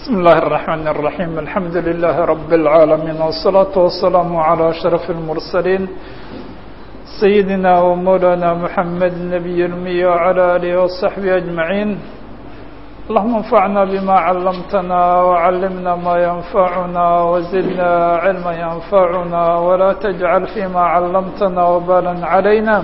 بسم الله الرحمن الرحيم الحمد لله رب العالمين والصلاة والسلام على أشرف المرسلين سيدنا ومولانا محمد النبي المي وعلى آله وصحبه أجمعين اللهم انفعنا بما علمتنا وعلمنا ما ينفعنا وزدنا علما ينفعنا ولا تجعل فيما علمتنا وبالا علينا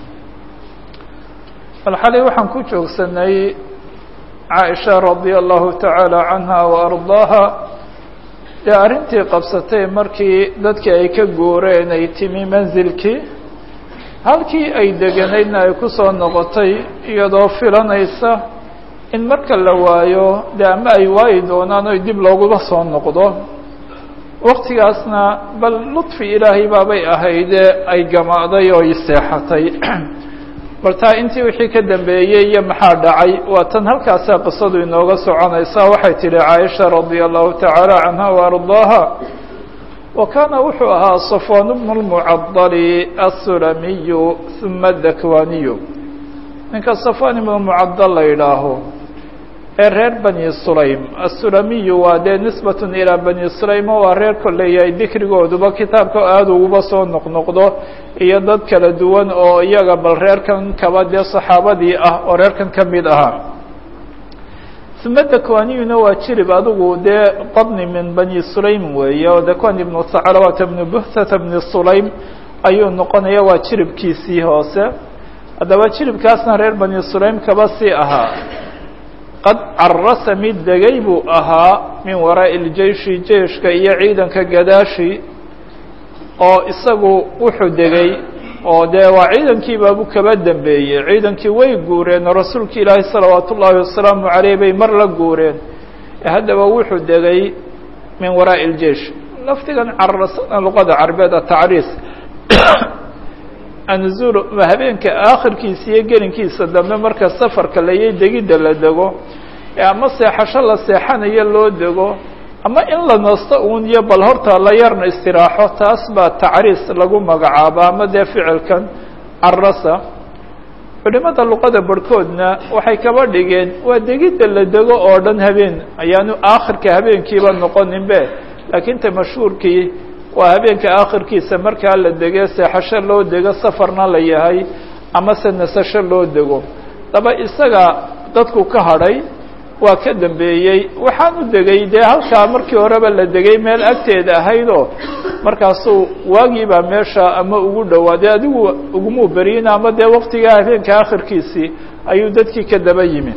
الحالي waxaan ku joogsanay caaisha radia allahu tacaala canha wa ardaaha dee arrintii qabsatay markii dadkii ay ka guureen ay timi mansilkii halkii ay deganaydna ay ku soo noqotay iyadoo filanaysa in marka la waayo dee ama ay waayi doonaan oy dib looguba soo noqdo waktigaasna bal ludfi ilaahay baabay ahaydee ay gamaaday oo i seexatay bal taa intii wixii ka dambeeyey iyo maxaa dhacay waa tan halkaasaa qisadu inooga soconaysaa waxay tidhi caaisha radia allahu tacaala canha wa ardaaha wa kaana wuxuu ahaa safwaan bnu lmucadali asulamiyu uma dakwaniyu ninka safwaan ibnu mucadal la yidhaaho ee reer bani sulaym asulamiyu waa dee nisbatun ilaa bani sulaymo waa reer koleeyahay dikrigooduba kitaabka aada uguba soo noqnoqdo iyo dad kala duwan oo iyaga bal reerkan kaba dee saxaabadii ah oo reerkan ka mid ahaa uma dakwaniyuna waa jirib adigu dee qabni min bani sulaym weeye oo dakwan ibnu saclawata bnu buhtata bni sulaym ayuu noqonaya waa jiribkiisii hoose haddaba jiribkaasna reer bani sulaym kaba sii ahaa qad carasa mid degay buu ahaa min waraa'i iljeishi jeiشhka iyo ciidanka gadaashi oo isagu wuxuu degay oo dee waa ciidankii baabu kaba dambeeyey ciidankii way guureen oo rasuulka ilaahi salawaat ullaahi wasalaamu caleyh bay mar la guureen haddaba wuxuu degay min waraa'i iljeish lafdigan carasana luqada carbeed atacriis anzul habeenka aakhirkiisa iyo gelinkiisa dambe marka safarka layay degidda la dego ama seexasho la seexanayo loo dego ama in la nasto uun iyo bal horta la yarna istiraaxo taas baa tacriis lagu magacaaba ama dee ficilkan carasa culimada luqada barhkoodna waxay kaba dhigeen waa degidda la dego oo dhan habeen ayaanu aakhirka habeenkiiba noqoninbe laakiin ta mashhuurkii waa habeenka aakhirkiisa markaa la dege seexasho loo dego safarna la yahay ama se nasasho loo dego daba isaga dadku ka hadhay waa ka dambeeyey waxaan u degay dee halkaa markii horeba la degay meel agteeda ahaydoo markaasuu waagiibaa meesha ama ugu dhowaaday adigu ugumuu beriyina ama dee waktigaa habeenka aakhirkiisii ayuu dadkii ka daba yimi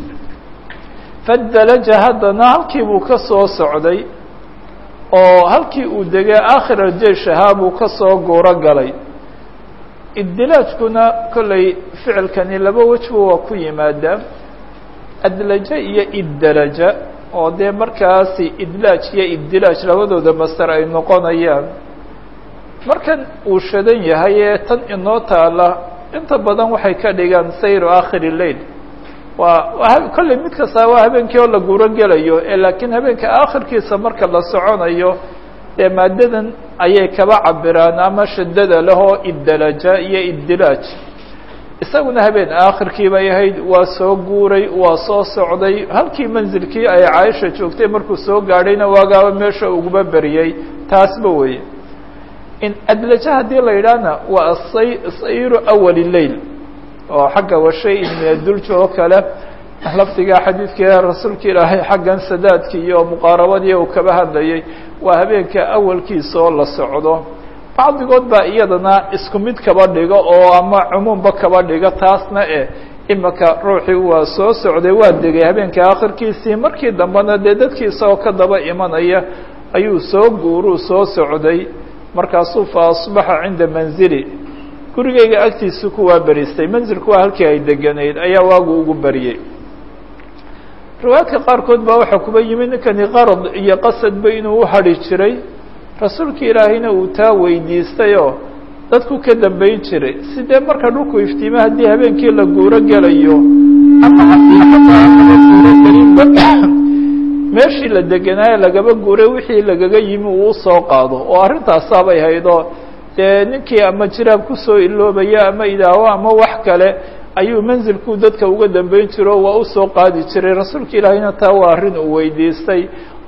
fadalaja haddana halkii buu ka soo socday oo halkii uu degay aakhira jeish ahaa buu ka soo guuro galay iddilaajkuna kollay ficilkani laba wejba waa ku yimaadaa adlaja iyo iddalaja oo dee markaasi idlaaj iyo iddilaaj labadooda master ay noqonayaan markan uu shadan yahay ee tan inoo taala inta badan waxay ka dhigaan sayru aakhiri leil waa kolley mid kasta waa habeenkii oo la guuro gelayo ee laakiin habeenka aakhirkiisa marka la soconayo dee maadadan ayay kaba cabiraan ama shadada lehoo iddalaja iyo iddilaaj isaguna habeen aakhirkii bay ahayd waa soo guuray waa soo socday halkii manzilkii ay caaisha joogtay markuu soo gaadhayna waagaaba meesha uguba beriyey taasba weeye in adlaja haddii la yidhaahna waa asay sayru awali leil oo xagga washay-in min adulj oo kale lafdiga xadiidkii rasuulka ilaahay xaggan sadaadkii iyo muqaarabadii uu kaba hadlayay waa habeenka awalkiisa oo la socdo bacdigood baa iyadana isku mid kaba dhigo oo ama cumuumba kaba dhiga taasna eh imika ruuxii waa soo socday waa degay habeenka aakhirkiisii markii dambena dee dadkii isagoo ka daba imanaya ayuu soo guuruu soo socday markaasuu fa asbaxa cinda manzili gurigayga agtiisu ku waa beristay manzilku waa halkii ay deganayd ayaa waagu ugu beriyey riwaayadka qaarkood baa waxaa kuba yimid ninkani qarad iyo qasadba inuu u hadhi jiray rasuulka ilaahayna uu taa weydiistay oo dadku ka dambeyn jiray sidee marka dhulku iftiime haddii habeenkii la guuro gelayo amaguurogelinba meeshii la deganaaye lagaba guuray wixii lagaga yimi uu usoo qaado oo arrintaasaabay haydoo dee ninkii ama jiraab kusoo iloobaya ama idaawo ama wax kale ayuu manzilkuu dadka uga dambeyn jiro waa usoo qaadi jiray rasuulka ilaahayna taa waa arrin uu weydiistay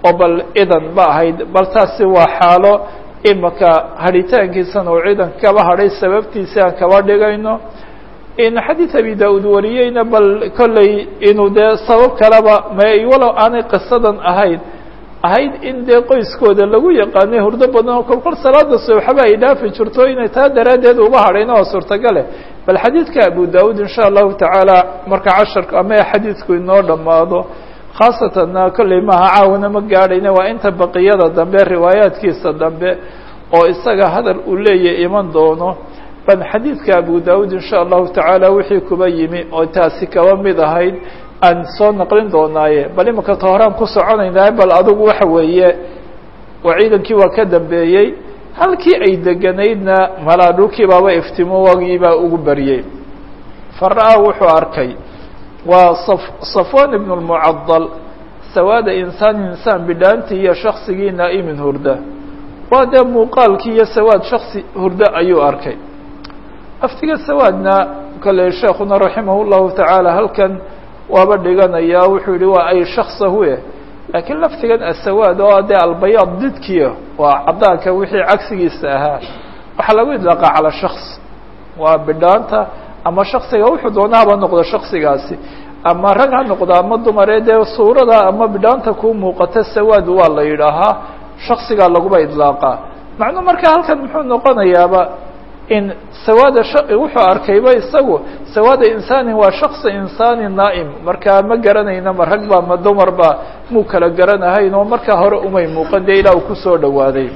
oo bal idan ba ahayd bal taasi waa xaalo imaka hadhitaankiisana uu ciidanka kaba hadhay sababtiisi aan kaba dhigayno in xadiid abi da-uud wariyeyna bal kolley inuu dee sabab kaleba ma walow aanay qisadan ahayn ahayd in dee qoyskooda lagu yaqaanay hurdo badan oo kolkol salaada subaxba ay dhaafi jirto inay taa daraaddeed uba hadhayna waa suurtagale bal xadiidka abu da-uud insha allahu tacaala marka casharka ama xadiidku inoo dhammaado khaasatanna kolley maaha caawana ma gaadhayna waa inta baqiyada dambe riwaayaadkiisa dambe oo isaga hadal uu leeyahy iman doono ban xadiidka abu da-uud insha allahu tacaala wixii kuba yimi oo taasi kaba mid ahayd aan soo naqlin doonaaye bal imika ta horaan ku soconaynaa bal adugu waxa weeye waa ciidankii waa ka dambeeyey halkii ay deganaydna malaa dhulkii baaba iftimo wagiibaa ugu baryey fara-a wuxuu arkay waa safwan ibn lmucadal sawaada insaan insaan bidhaantii iyo shaksigii naa'imin hurda waa dee muuqaalkii iyo sawaad shaksi hurdo ayuu arkay aftiga sawaadna kale sheekuna raximah llahu tacaala halkan waaba dhiganayaa wuxuu yihi waa ay shaksahuye laakiin laftigan asawaad oo dee albayaad didkiya waa caddaanka wixii cagsigiisa ahaa waxaa lagu idlaaqa calaa shaks waa bidhaanta ama shaksiga wuxuu doona haba noqdo shaksigaasi ama rag ha noqdo ama dumaree dee suurada ama bidhaanta kuu muuqata sawaad waa la yidhaahaa shaksigaa laguba idlaaqaa macnuu marka halkan muxuu noqonayaaba in sawaada wuxuu arkayba isagu sawaada insaanin waa shaksi insaanin naa'im markaa ma garanayna ma rag ba ma dumar ba muu kala garanahayn oo markaa hore umay muuqan dee ilaa uu kusoo dhawaaday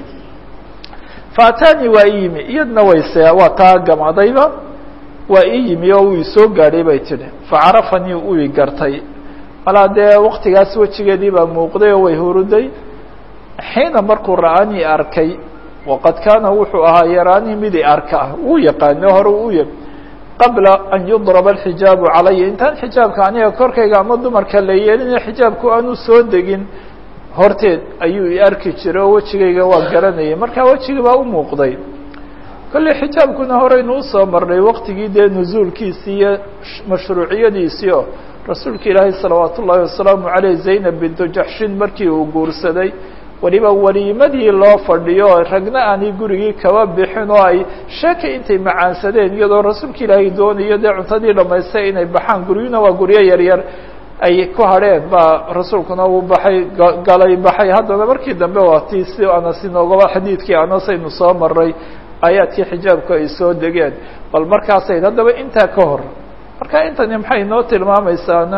faatani waa i yimi iyadna wayse waa taa gamadayba waa ii yimi oo uu isoo gaadhay bay tidhi facarafanii uu i gartay malaa dee waktigaas wejigeedii baa muuqday oo way huruday xiina markuu ra'anii arkay waqad kaana wuxuu ahaa yaraanii midi arka ah wuu yaqaano hore u ya qabla an yudraba alxijaabu calaya intaan xijaabka aniga korkayga ama dumarka la yeelina xijaabku aanu soo degin horteed ayuu i arki jiray oo wejigayga waa garanayay markaa wejiga baa u muuqday kolley xijaabkuna horeynu usoo marnay waqtigii dee nusuulkiisii iyo mashruuciyadiisii oo rasuulka ilaahay salawaat ullaahi wasalaamu caleyh zaynab bintu jaxshin markii uu guursaday weliba weliimadii loo fadhiyo ragna aanay gurigii kaba bixin oo ay sheeka intay macaansadeen iyadoo rasuulka ilaahay doonayo dee cuntadii dhamaystay inay baxaan guryuna waa guryo yaryar ay ku hadheen baa rasuulkuna uu baxay galay baxay haddana markii dambe waa tii si anas inoogaba xadiidkii anas aynu soo maray aayaadkii xijaabku ay soo degeen bal markaasayd haddaba intaa ka hor marka intani maxay inoo tilmaamaysaana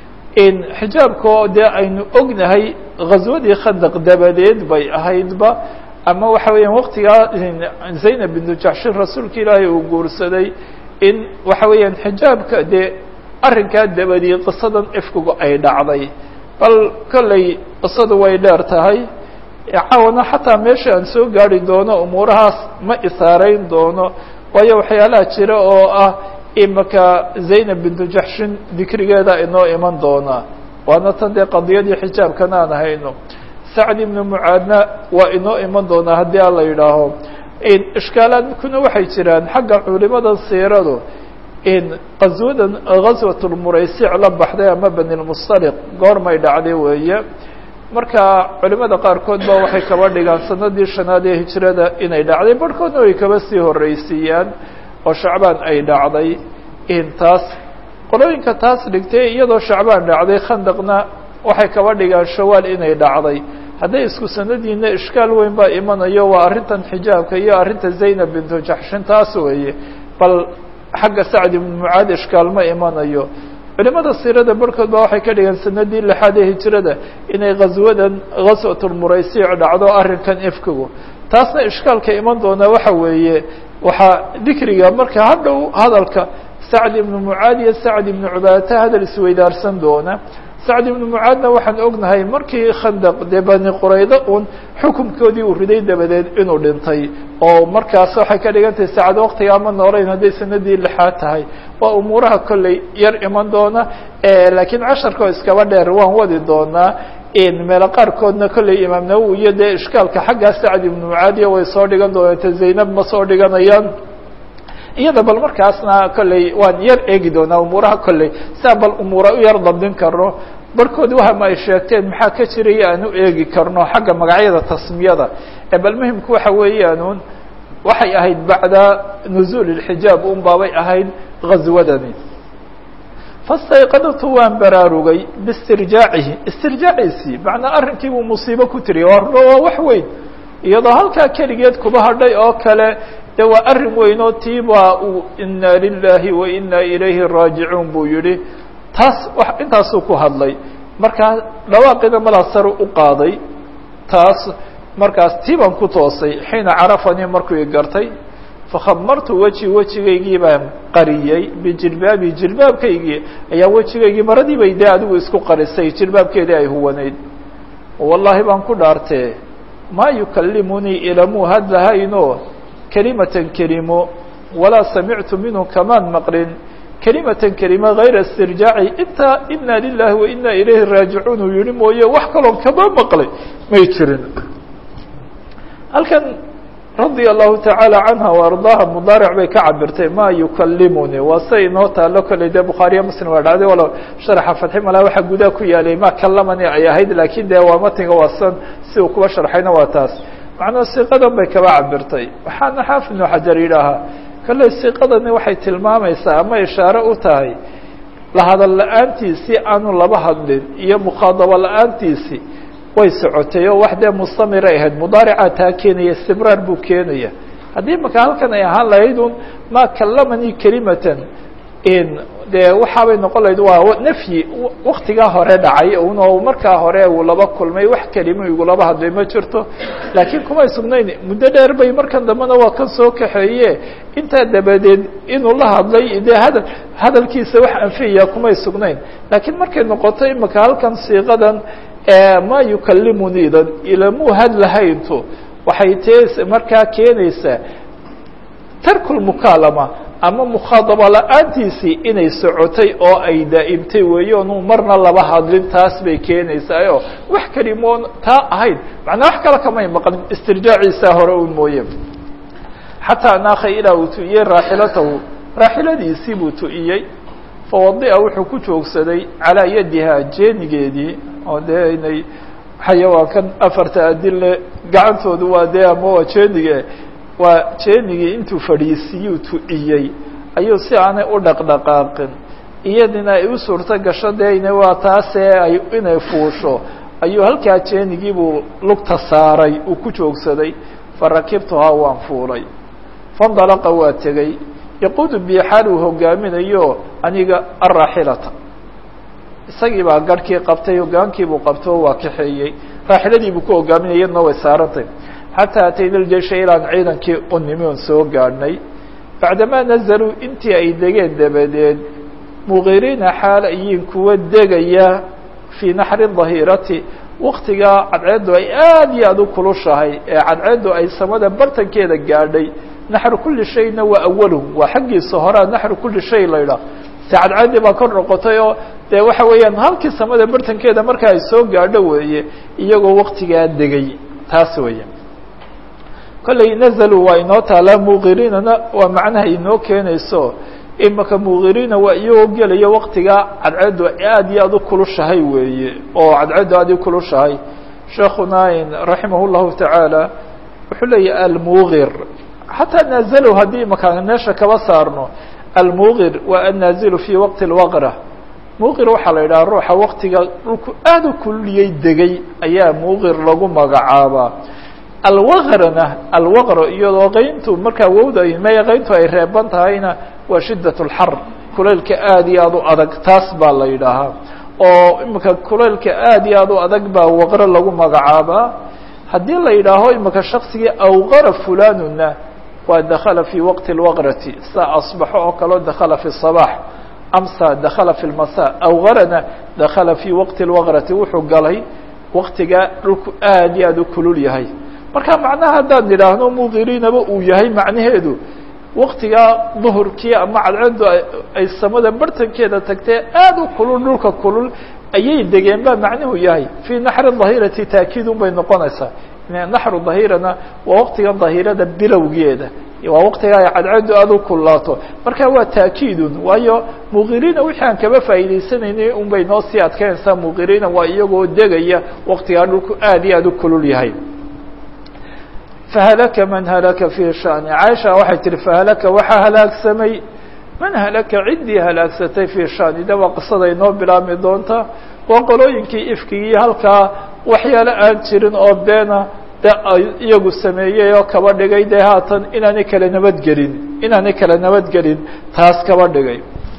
in xijaabka oo dee aynu ognahay ghaswadii khandaq dabadeed bay ahaydba ama waxa weeyaan waqtigaa zaynab bintu jaxshin rasuulka ilaahay uu guursaday in waxa weeyaan xijaabka dee arrinkaa dabadii qisadan ifkigu ay dhacday bal kolley qisadu way dheer tahay caawana xataa meesha aan soo gaari doono umuurahaas ma isaarayn doono waayo waxyaalaha jira oo ah imaka zaynab bintu jaxshin dikrigeeda inoo iman doonaa waana tan dee qadiyadii xijaabkana aan hayno sacd ibnu mucaadna waa inoo iman doonaa haddii aan la yidhaaho ishkaalaadkuna waxay jiraan xagga culimada siiradu in qaswadan gaswat lmuraysic la baxday ama bani lmustaliq goormay dhacday weeye marka culimada qaarkood ba waxay kaba dhigaan sanadii shanaad ee hijrada inay dhacday barhkoodna way kaba sii horeysiiyaan oo shacbaan ay dhacday in taas qolooyinka taas dhigtay iyadoo shacbaan dhacday khandaqna waxay kaba dhigaan shawaal inay dhacday hadday isku sanadiina ishkaal weyn baa imanayo waa arrintan xijaabka iyo arrinta zaynab bintu jaxshin taas weeye bal xagga sacd ibnu mucaad ishkaal ma imanayo culimada siirada barhkood ba waxay ka dhigeen sanadii lixaad ee hijrada inay ghaswadan ghaswatulmuraysiic dhacdo arrinkan ifkigu taasna ishkaalka iman doona waxa weeye waxaa dikriga marka hadhow hadalka sacd ibnu mucaad iyo sacd ibnu cubaadata hadal isweydaarsan doona sacd ibnu mucaadna waxaan ognahay markii khandaq dee bani quraydo un xukunkoodii uu riday dabadeed inuu dhintay oo markaas waxay ka dhigan tahay sacad waktiga ama noolayn hadday sanadii lixaad tahay waa umuuraha kolley yar iman doona laakiin casharka oo iskaba dheer waan wadi doonaa meelo qaarkoodna kolley imaam nawowi iyo dee ishkaalka xaggaa sacd ibnu mucaadiya way soo dhigan doonata zaynab ma soo dhiganayaan iyada bal markaasna kolley waan yar eegi doonaa umuuraha kolley siaa bal umuura u yar dabdin karno barkoodi wahama ay sheegteen maxaa ka jiraya aan u eegi karno xagga magacyada tasmiyada ee bal muhimku waxa weeyaanuun waxay ahayd bacda nuzuul اlxijaab un baabay ahayd gaswadani fastayqadatu waan baraarugay biistirjaacihi istirjaaciisii macnaa arrinkii buu musiibo ku tiriya waa wax weyn iyadoo halkaa keligeed kuba hadhay oo kale de waa arrin weyn oo tiibaa uu ina lilahi wa ina ilayhi raajicuun buu yihi taas intaasuu ku hadlay markaa dhawaaqina malaa sare u qaaday taas markaas tii baan ku toosay xiina carafanii markuu i gartay fakhamartu weji wejigaygii baan qariyey bijilbaabi jilbaabkaygii ayaa wejigaygii maradii bay dee adigu isku qarisay jilbaabkeedii ay huwanayd wallaahi baan ku dhaartee maa yukallimunii ilamuu hadlahayno kelimatan kelimo walaa samictu minhu kamaan maqlin kelimatan kelima hayra istirjaaci intaa ina lilahi wa ina ilayhi raajicuun uu yihi mooye wax kaloon kama maqlay may jirin halkan radia allahu tacaala canha وardaaha mudaaric bay ka cabirtay ma yukallimunii waa say inoo taalo kolley dee bukhaariya muslim waa dhacday walo sharaxa fatxi malaa waxaa gudaha ku yaalay ma kallamani ay ahayd laakiin dee waa matiga waasan si uu kuba sharxayna waa taas macnaa siiqadan bay kaba cabirtay waxaana xaafid ibnu xajar yidhaahaa kolley siiqadani waxay tilmaamaysaa ama ishaare u tahay lahadal la-aantiisii aanu laba hadlin iyo mukhaadabo la-aantiisii way socotay oo wax dee mustamiray ahayd mudaaricaa taa keenaya istibraar buu keenaya haddii maka halkan ay ahaan lahayd un maa kallamanii kelimatan dee waxaabay noqon lahayd waa nafyi waktigaa hore dhacay un oo markaa hore uu laba kulmay wax kelimo igulaba hadlay ma jirto laakiin kumay sugnayn muddo dheer bay markan dambena waa kan soo kaxeeye intaa dabadeed inuu la hadlay dee hadal hadalkiisa wax anfiyaya kumay sugnayn laakiin markay noqoto imaka halkan siiqadan ma yukallimuniidan ilamuu hadlahayntu waxay tee markaa keenaysaa tarku lmukaalama ama mukhaadaba la-aantiisii inay socotay oo ay daa'imtay weeye onu marna laba hadlin taas bay keenaysaa oo wax kelimoon taa ahayd macnaa wax kale kamay maqlin istirjaaciisaa hore un mooye xataa naakha ilaa uu tu'iyey raaxilatahu raaxiladiisii buu tu'iyey fawadi'a wuxuu ku joogsaday calaa yadiha jeenigeedii oo dee inay xayawaankan afarta adille gacantoodu waa dee ama waa jeenige waa jeenigii intuu fadhiisiyuu tu'iyey ayuu si aanay u dhaqdhaqaaqin iyadina ay u suurto gasho dee ina waa taasee ay inay fuusho ayuu halkaa jeenigii buu lugta saaray uu ku joogsaday farakibtuhaa waan fuulay fandalaqa waa tegey yaquudu bi xaal uu hogaaminayo aniga araaxilata isagii baa garhkii qabtay hogaankiibuu qabto waa kaxeeyey raaxiladiibuu ku hogaaminaya iyadna way saarantay xataa atayna ljeysha ilaan ciidankii u nimi on soo gaadhnay bacdamaa nazaluu intii ay degeen dabadeed muqiriina xaal ayiin kuwa degaya fii naxri dahirati waktigaa cadceeddu ay aad iyo aad u kulushahay ee cadceeddu ay samada bartankeeda gaadhay naxru kuli shayna waa awaluhu waa xaggiisa horea naxru kuli shay la ydhaah se cadceeddii baa kor noqotay oo dee waxa weeyaan halkii samada bartankeeda marka ay soo gaadho weeye iyagoo waktigaa degay taas weeye kolley nazaluu waa inoo taalaa muqiriinana waa macnaha inoo keenayso imaka muqiriina waa iyagoo gelaya waktigaa cadceeddu aad iyo aad u kulushahay weeye oo cadceeddu aad u kulushahay sheekuna raximah llahu tacaala wuxuu leeyahy almuqir xataa naazalow haddii imaka meesha kaba saarno almuqir waa annaazilu fi waqti اlwaqra muqir waxaa la yidhaha ruuxa waktiga dhulku aad u kuliyey degay ayaa muqir lagu magacaabaa alwaqrana alwaqro iyadoo qayntu markaa wowda maya qayntu ay reeban tahayna waa shidat اlxar kulaylka aad iyo aad u adag taas baa la yidhaahaa oo imika kulaylka aad iyo aad u adag baa waqro lagu magacaabaa haddii la yidhaaho imika shaksigii awqara fulanuna waa dakala fi waqti اlwaqrati sa asbaxo oo kaleo dakala fi الصabax amsa dakala fi اlmasa awqarana dakala fi waqti اlwaqrati wuxuu galay waktigaa dhulku aad iyo aad u kulul yahay marka macnaha haddaan idhaahno muqiriinaba uu yahay macnaheedu waktigaa duhurkii ama cadceeddu ay samada bartankeeda tagtee aad u kulul dhulka kulul ayay degeen baa macnuhu yahay fii naxri dahirati taakiidun bay noqonaysaa naxru dahirana waa waktiga dahirada bilowgeeda waa waqtiga ay cadcaddu aada u kulaato marka waa taakiidun waayo muqiriina wixii aan kaba faa'iidaysanaynay un bay noo sii adkeynaysaa muqiriina waa iyagoo degaya waqtigaa dhulku aad iyo aad u kulul yahay fahalaka man halaka fii shani caaisha waxay tihi fahalaka waxaa halaagsamay man halaka ciddii halaagsatay fii shani de waa qisada inoo bilaabmi doonta waa qolooyinkii ifkigii halkaa waxyaalo aan jirin oo beena de iyagu sameeyey oo kaba dhigay dee haatan inaanay kala nabadgelin inaanay kala nabadgelin taas kaba dhigay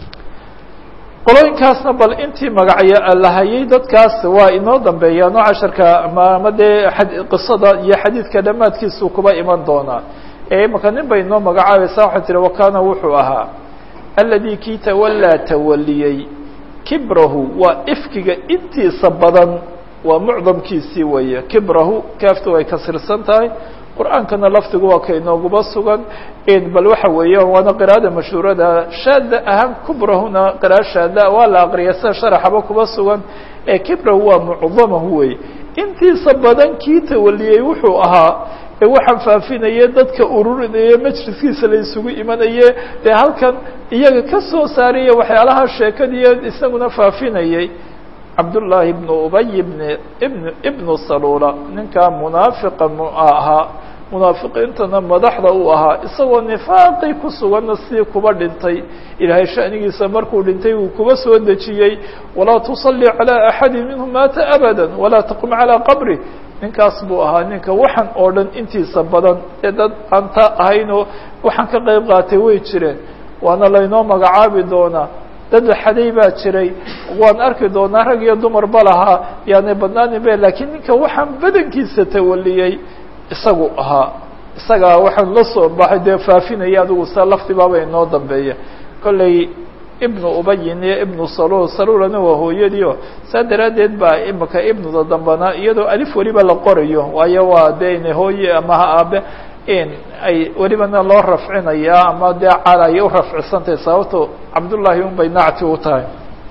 qolooyinkaasna bal intii magacyo lahayay dadkaas waa inoo dambeeyaan oo casharka ama dee qisada iyo xadiidka dhammaadkiisuu kuba iman doonaa ee imaka nin bay inoo magacaabaysaa waxay tihi wakana wuxuu ahaa aladi kii tawallaa tawaliyey kibrahu waa ifkiga intiisa badan waa mucdamkiisii weeye kibrahu kaaftu way kasirsan tahay qur-aankana lafdigu waa ka inooguba sugan bal waxa weeyaan waana qiraa'ada mashhuurada shaada ahaan kubrahuna qira'a shaada waa la aqriya sida sharaxaba kuba sugan ee kibrahu waa mucdamahu wey intiisa badan kii tawaliyey wuxuu ahaa ee waxaan faafinaya dadka ururinaya majliskiisa la isugu imanaye dee halkan iyaga ka soo saaraya waxyaalaha sheekadiiyo isaguna faafinayay cabdullaahi ibnu ubay ibn ibn ibnu salula ninkaa munaafiqa mu ahaa munaafiqiintana madaxda uu ahaa isagoo nifaaqii ku suganna sidii kuba dhintay ilaahay shanigiisa markuu dhintay uu kuba soo dejiyey walaa tusalli calى axadi minhum maata abada walaa taqum calىa qabri ninkaas buu ahaa ninka waxaan oo dhan intiisa badan ee dad aan ta ahaynoo waxaan ka qayb qaatay way jireen waana laynoo magacaabi doonaa dad xaday baa jiray waan arki doonaa rag iyo dumarba lahaa yaanay badnaanin be lakiin ninka waxaan badankiisa tawaliyey isagu ahaa isagaa waxaan la soo baxay dee faafinaya adigu sa lafdibaaba inoo dambeeya kollay ibnu ubayin iyo ibnu salul salulana waa hooyadiio saa daraaddeed baa imika ibnuda dambana iyadoo alif weliba la qorayo waayo waa dee ina hooye ama ha aabe in ay welibana loo rafcinaya ama dee cala ay u rafcisantahay sababto cabdullaahi un bay nacti u tahay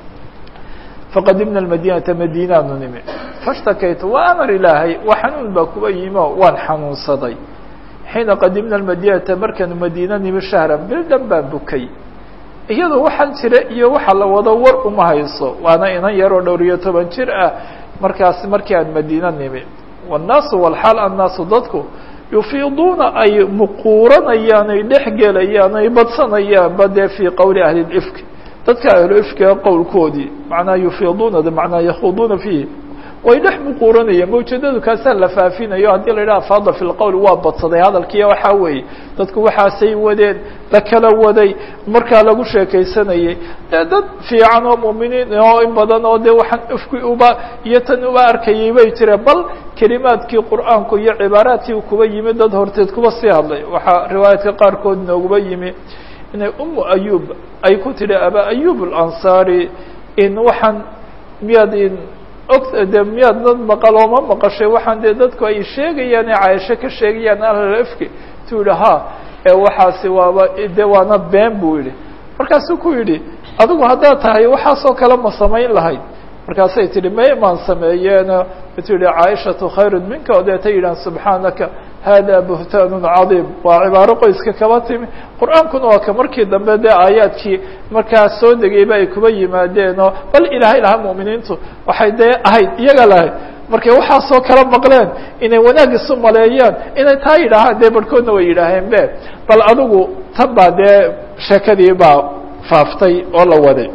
faqadimna madinata madinaanu nimi fashtakaytu waa amar ilaahay waa xanuun baa kuba yimo waan xanuunsaday xiina qadimna madinata markaanu madiina nimi shahran bil dhan baan bukay iyadoo waxaan jira iyo waxa la wado war uma hayso waana inan yaroo dhowr iyo toban jir ah markaas markii aan madiina nimi wannaasu walxaal annaasu dadku yufiiduuna ay muquuranayaan ay dhex gelayaan ay badsanayaan ba dee fii qowli ahli lifk dadka ahlu ifkiga qowlkoodii macnaa yufiiduuna macnaa yakhuduuna fiihi way dhex muquuranayaan mawjadadu kaasaa la faafinayo haddii la yidhaha faada fi lqowl waa badsaday hadalkiiya waxaa weeye dadku waxaasay wadeen la kala waday markaa lagu sheekaysanayay dee dad fiican oo muuminiin oo in badan oo dee waxaan ifki uba iyo tan uba arkayay bay jireen bal kelimaadkii qur'aanku iyo cibaaraadkii kuba yimi dad horteed kuba sii hadlay waxaa riwaayaadka qaarkood nooguba yimi inay umu ayub ay ku tidhi aba ayub alansaari in waxaan miyaad in og de miyaad dad maqal oo ma maqashay waxaan dee dadku ay sheegayaan ee caaisho ka sheegayaan ahlafki tu yidhi ha ee waxaasi waaba de waana been buu yidhi markaasuu ku yidhi adigu haddaad tahay waxaasoo kale ma samayn lahayd markaasay tihi may maan sameeyeeno tu yihi caaishatu khayru minka o deeta yidhahan subxaanaka hada buhtaanu cadiim waa cibaaro qoyska kaba timi qur-aankuna waa ka markii dambe dee aayaadkii markaa soo degayba ay kuba yimaadeenoo bal ilaahay lahaa mu'miniintu waxay dee ahayd iyaga lahayd markay waxaasoo kala maqleen inay wanaag isu maleeyaan inay taa yidhaahaan dee barhkoodna way yidhaaheen be bal adigu tan baa dee sheekadii baa faaftay oo la waday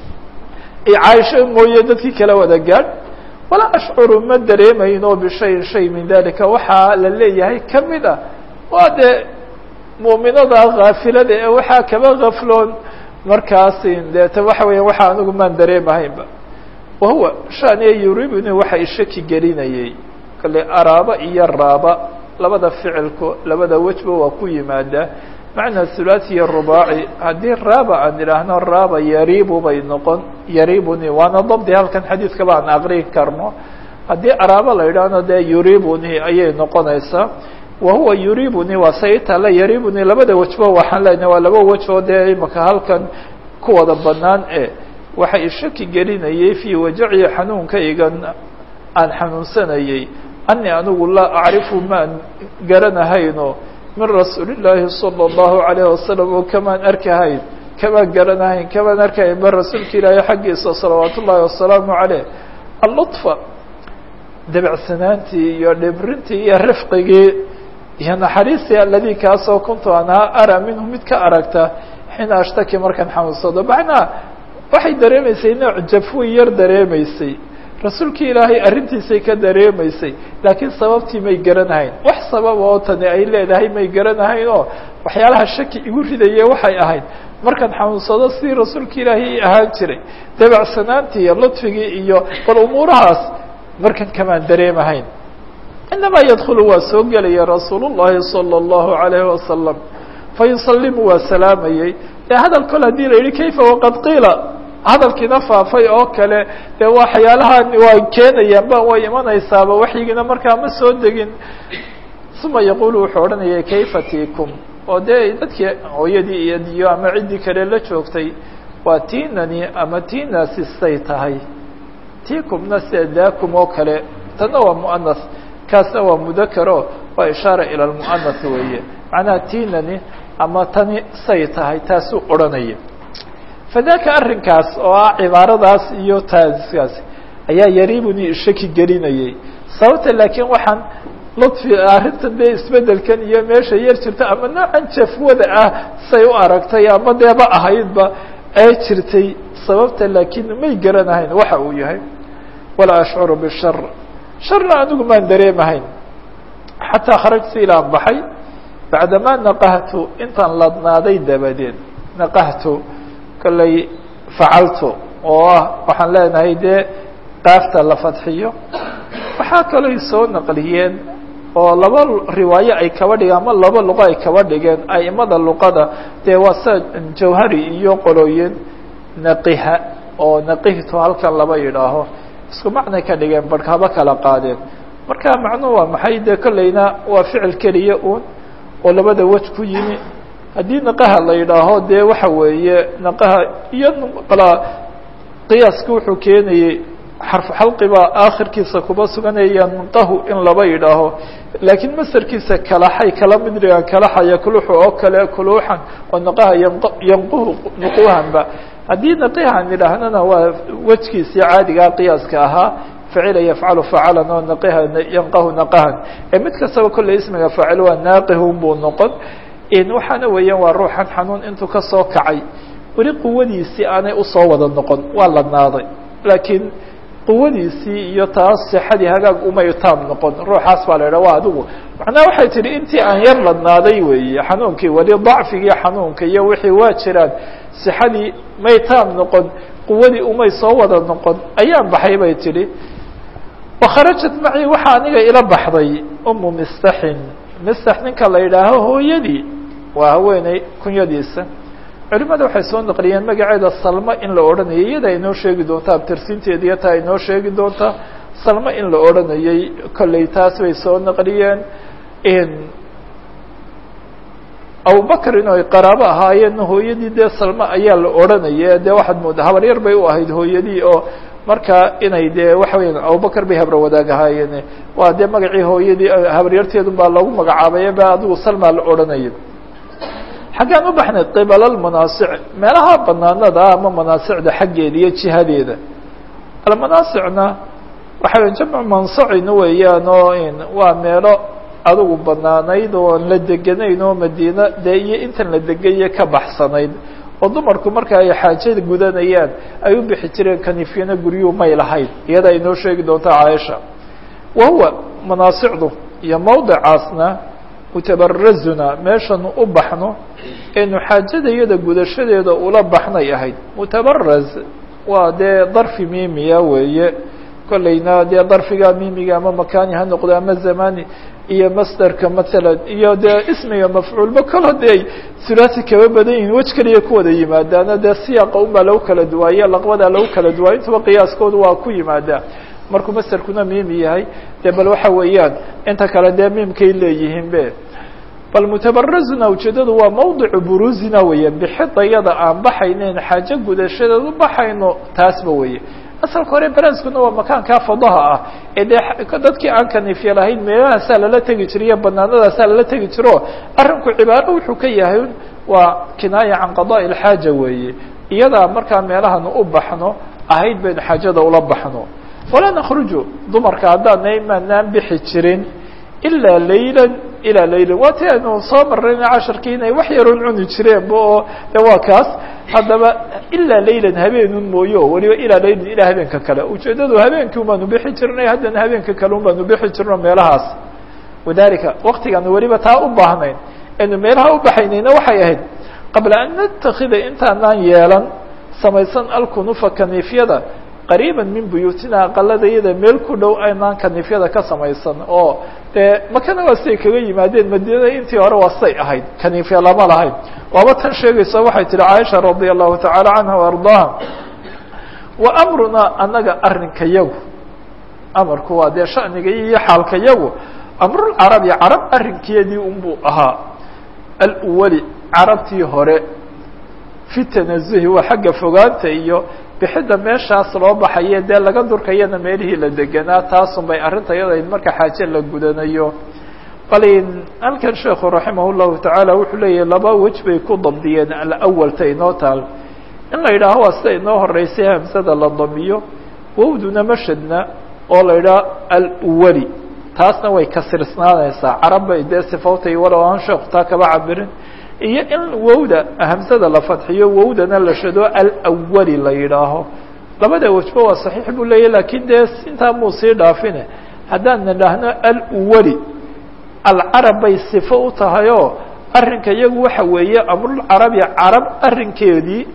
caaisho mooye dadkii kala wada gaadh walaa ashcuru ma dareemayno bishayin shay min dalika waxaa la leeyahay kamid a waa dee mu'minada kaafilada ee waxaa kaba gafloon markaasi deeta waxa weya waxa anigu maan dareemahaynba wahuwa shaniya yuribni waxa ishaki gelinayay kale araaba iyo raaba labada ficilku labada wejba waa ku yimaadaa macna hulaaثi iyo rubaaci haddii raaba aan idhaahno raaba yaribu bay noqon yaribuni waana dabdi halkan xadiidkaba aan aqrin karno haddii araaba la idhaahno dee yuribuni ayay noqonaysaa wahuwa yuribuni waa saytala yaribuni labada wejba waxaan leenahay waa laba wej oo dee imaka halkan ku wada banaan e waxa ishaki gelinayay fii wajaci xanuunkaygan aan xanuunsanayay ani anigu laa acrifu maan garanahayno min rasuuli llaahi salى اllahu alayh wasalam oo kamaan arkahayn kamaan garanahayn kamaan arkahayn ba rasuulka ilaahay xaggiisa salawaat ullaahi wasalaamu caleyh alluطfa debecsanaantii iyo dhibrintii iyo rifqigii iyo naxariistii aladii kaasoo kuntu anaa ara minhu mid ka aragta xiina ashtaki markaan xanuunsado macnaa waxay dareemaysay nooc jafwin yar dareemaysay rasuulkii ilaahay arrintiisay ka dareemaysay laakiin sababtii may garanahayn wax sabab oo tani ay leedahay may garanahayn oo waxyaalaha shaki igu ridaye waxay ahayd markaan xanuunsado sidii rasuulka ilaahay ahaan jiray debecsanaantii iyo ludfigii iyo bal umuurahaas markan kamaan dareemahayn inamaa yadkulu waa soo gelaya rasuul llahi salى اllahu alayhi wasalam fayusalimu waa salaamayey dee hadal kol hadii la yihi kayfa waqad qiila hadalkiina faafay oo kale dee waxyaalahan waa keenayaan ba way imanaysaaba waxyigiina markaa ma soo degin uma yaqulu wuxuu odhanaya kayfa tikum oo dee dadkii hooyadii iyo diyo ama ciddii kale la joogtay waa tinani ama tinasi say tahay tikumna sida dakum oo kale tanna waa muanas kaasna waa mudakaro waa ishaara ila lmuanas weeye macnaha tinani ama tani say tahay taasuu odhanaya fadaka arrinkaas oo ah cibaaradaas iyo taaskaas ayaa yariibuni shaki gelinayay sababta laakiin waxaan ludfi arrintan dee isbedelkan iyo meesha yar jirta ama noocan jafwada ah say u aragtay ama deeba ahaydba ee jirtay sababta laakiin may garanahayn waxa uu yahay walaa ashcuru bishar sharna anigu maan dareemahayn xataa kharajtu ilaan baxay bacdamaa naqahtu intaan ladnaaday dabadeed naqahtu kollay facaltu oo ah waxaan leenahay dee qaafta la fadxiyo waxaa kalooy soo naqliyeen oo laba riwaayo ay kaba dhigeen ama laba luqo ay kaba dhigeen aimada luqada dee waa sida jawhari iyo qolooyin naqiha oo naqihtu halkan laba yidhaaho isku macnay ka dhigeen barh haba kala qaadeen marka macnuhu waa maxay dee kollayna waa ficil keliya uun oo labada wej ku yimi haddii naqaha la yidhaaho dee waxa weeye naqaha iyo qala qiyaaska wuxuu keenayey xarfu xalqi baa aakhirkiisa kuba suganaya nqahu in laba yidhaaho laakiin masarkiisa kalaxay kala mid dhigaan kalaxa yakluxu oo kale kuluuxan oo naqaha yanquhu nuquuhanba haddii naqihan idhaahnana waa wejkiisii caadigaa qiyaaska ahaa facila yafcalu facalan oo naqiha yanqahu naqahan ee mid kastaba kolley ismiga faacil waa naaqihun buu noqon waxaana weeyaan waa ruuxan xanuun intuu kasoo kacay weli quwadiisii aanay usoo wada noqon waa ladnaaday laakiin quwadiisii iyo taas sixadii hagaag umay taam noqon ruuxaas baa la yidhah waa adigu macnaha waxay tihi intii aan yar ladnaaday weeye xanuunkii weli dacfigii xanuunka iyo wixii waa jiraan sixadii may taam noqon quwadii umay soo wada noqon ayaan baxay bay tidhi wakharajat macii waxaa aniga ila baxday umu mistaxin mistax ninka la yidhaaho hooyadii waa haweeney kunyadiisa culimada waxay soo naqliyeen magaceeda salma in la odhanayay iyada inoo sheegi doontaa abtirsiinteeda iyo taa inoo sheegi doontaa salma in la odhanayay kolley taas bay soo naqliyeen abubakrin oo ay qaraabo ahaayeen hooyadii dee salma ayaa la odhanaya dee waxaad moodaa habaryar bay u ahayd hooyadii oo markaa inay dee waxa weya abubakar bay habro wadaag ahaayeen waa dee magacii hooyadii habaryarteedu baa lagu magacaabay ba adigu salma la odhanaya xaggaan u baxnay qibalalmanaasic meelaha banaanada ah ama manaasicda xaggeeda iyo jihadeeda almanaasicna waxa wey jamcu mansacin weeyaan oo waa meelo adigu banaanayd oo aan la deganayn oo madiina dee iyo intan la degaye ka baxsanayd oo dumarku marka ay xaajada gudanayaan ay u bixi jireen kanifyana guryuhu may lahayd iyada ay noo sheegi doonta caaisha wa huwa manaasicdu iyo mawdicaasna mutabarazuna meeshanu u baxno eenu xaajada iyada gudashadeeda ula baxnay ahayd mutabaraz waa dee darfi mimiya weeye kollayna dee darfiga mimiga ama makani ha noqdo ama zamani iyo masderka matsalan iyo dee ismiga mafcuulba kalo dee ay sulaasi kaba badan yihin wej keliya ku wada yimaadaana dee siyaaqa unbaa lagu kala duwaaye laqbadaa lagu kala duwaay intuba qiyaaskoodu waa ku yimaadaa markuu masderkuna mimi yahay dee bal waxa weeyaan inta kale dee mimkay leeyihiin be bal mutabarazuna ujeedadu waa mawdicu buruzina weeye bixidayada aan baxayneyn xaajo gudashadeed u baxayno taasba weeye asalka hore baraskuna waa makaankaa fadaha ah ee dee dadkii aan kaniifya lahayn meelahaasaa lala tegi jiray iyo banaanadaasaa lala tegi jiro arrinku cibaaro wuxuu ka yahay waa kinaaya can qadaءi اlxaaja weeye iyadaa markaa meelahanu u baxno ahayd baynu xaajada ula baxno walaa nakruju dumarka haddaanay maanaan bixi jirin ilaa layla ilaa laylan waa ti aynu soo marayna casharkii inay wax yaroon cuni jireenba oo de waa kaas haddaba ilaa laylan habeenun mooyo weliba ilaa laylan ilaa habeenka kale ujeedadu habeenkii un baanu bixi jirnay haddana habeenka kale un baanu bixi jirno meelahaas wadalika waktigaanu weliba taa u baahnayn aynu meelaha u baxaynayna waxay ahayd qabla an natakida intaanaan yeelan samaysan alkunufa kaniifyada qariiba min buyuutina aqaladayada meel ku dhow aynaan kaniifyada ka samaysan oo dee makana waa siday kaga yimaadeen madiinada intii hore waa say ahayd kaniifya lama lahayn waaba tan sheegaysa waxay tihi caaisha radia allahu tacaala canha وardaaha wa amrunaa anaga arrinkayagu amarku waa dee shaniga iyo xaalkayagu amrulcarabi carab arrinkeedii unbuu ahaa alwali carabtii hore fi tanazuhi waa xagga fogaanta iyo bixidda meeshaas loo baxaye dee laga durkayana meelihii la deganaa taasun bay arrinta yadayd marka xaaje la gudanayo balin halkan sheekhu raximah llahu tacaala wuxuu leeyahay laba wej bay ku dabdiyeen alawalta inoo taal in la yidhaaho waa sida inoo horeysay hamsada la damiyo wowduna mashadna oo la yidhaho alwali taasna way kasirsnaanaysaa carab bay dee sifautay walow aan sheekhu taa kaba cabirin iyo in wowda hamsada la fadxiyo wowdana la shado alawali la yidhaaho labada wejba waa saxiix buu leeyahy lakin dee intaa muu sii dhaafine haddaan nidhaahno alwali alcarab bay sifo u tahay oo arrinka iyagu waxa weeye amrulcarabi carab arrinkeedii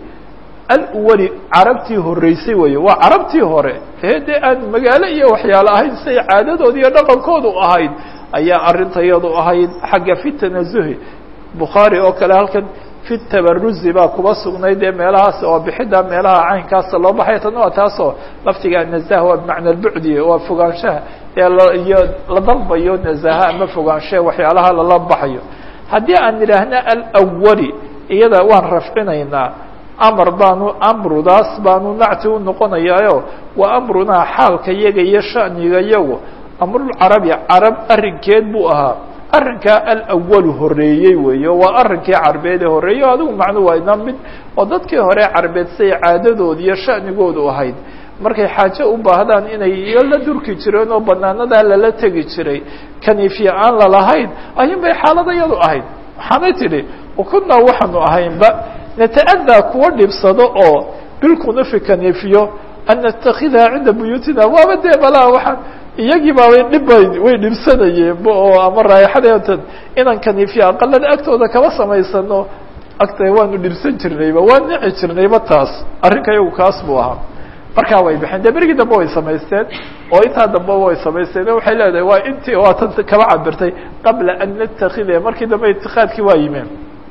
alwali carabtii horeysay weeye waa carabtii hore ee dee aan magaalo iyo waxyaalo ahayn siday caadadoodi iyo dhaqankoodu ahayd ayaa arrintayadu ahayd xagga fi tanazuhi bukhaari oo kale halkan fi tabaruzi baa kuba sugnay dee meelahaas oo bixidda meelaha caynkaasa loo baxay tan waa taasoo laftiga nazah waa bimacna albucdi waa fogaanshaha ee iyo la dalbayo nazaha ama fogaanshaha waxyaalaha lala baxayo haddii aan idhaahna alawali iyada waan rafcinaynaa amar baanu amrudaas baanu nacti u noqonayaayo waa amrunaa xaalka yaga iyo shaniga yagu amrulcarabi carab arrinkeed buu ahaa arrinkaa alawalu horeeyey weeyo waa arrinkii carbeed ee horeeyey adigu macnu waa ina mid oo dadkii hore carbeed siday caadadooda iyo shanigoodu ahayd markay xaaje u baahdaan inay iyo la durki jireen oo banaanadaa lala tegi jiray kaniifya aan lalahayn ayun bay xaaladayadu ahayd waxaanay tidhi kunaa waxaanu ahaynba nata'adaa kuwa dhibsado oo bilkunufi kaniifyo an natakhidaha cinda buyuutina waaba dee balaa waxaan iyagii baabay dhibbay way dhibsanayeenba oo ama raayaxadeetan inaan kaniifya aqalada agtooda kaba samaysano agta waanu dhibsan jirnayba waan nici jirnayba taas arrinka iyagu kaas buu ahaa markaa way baxeen dee berigii dambe way samaysteen oo intaa dambe way samaysteen waxay leedahay waa intii waa tan kaba cabirtay qabla an natakida markii dambe itikaadkii waa yimeen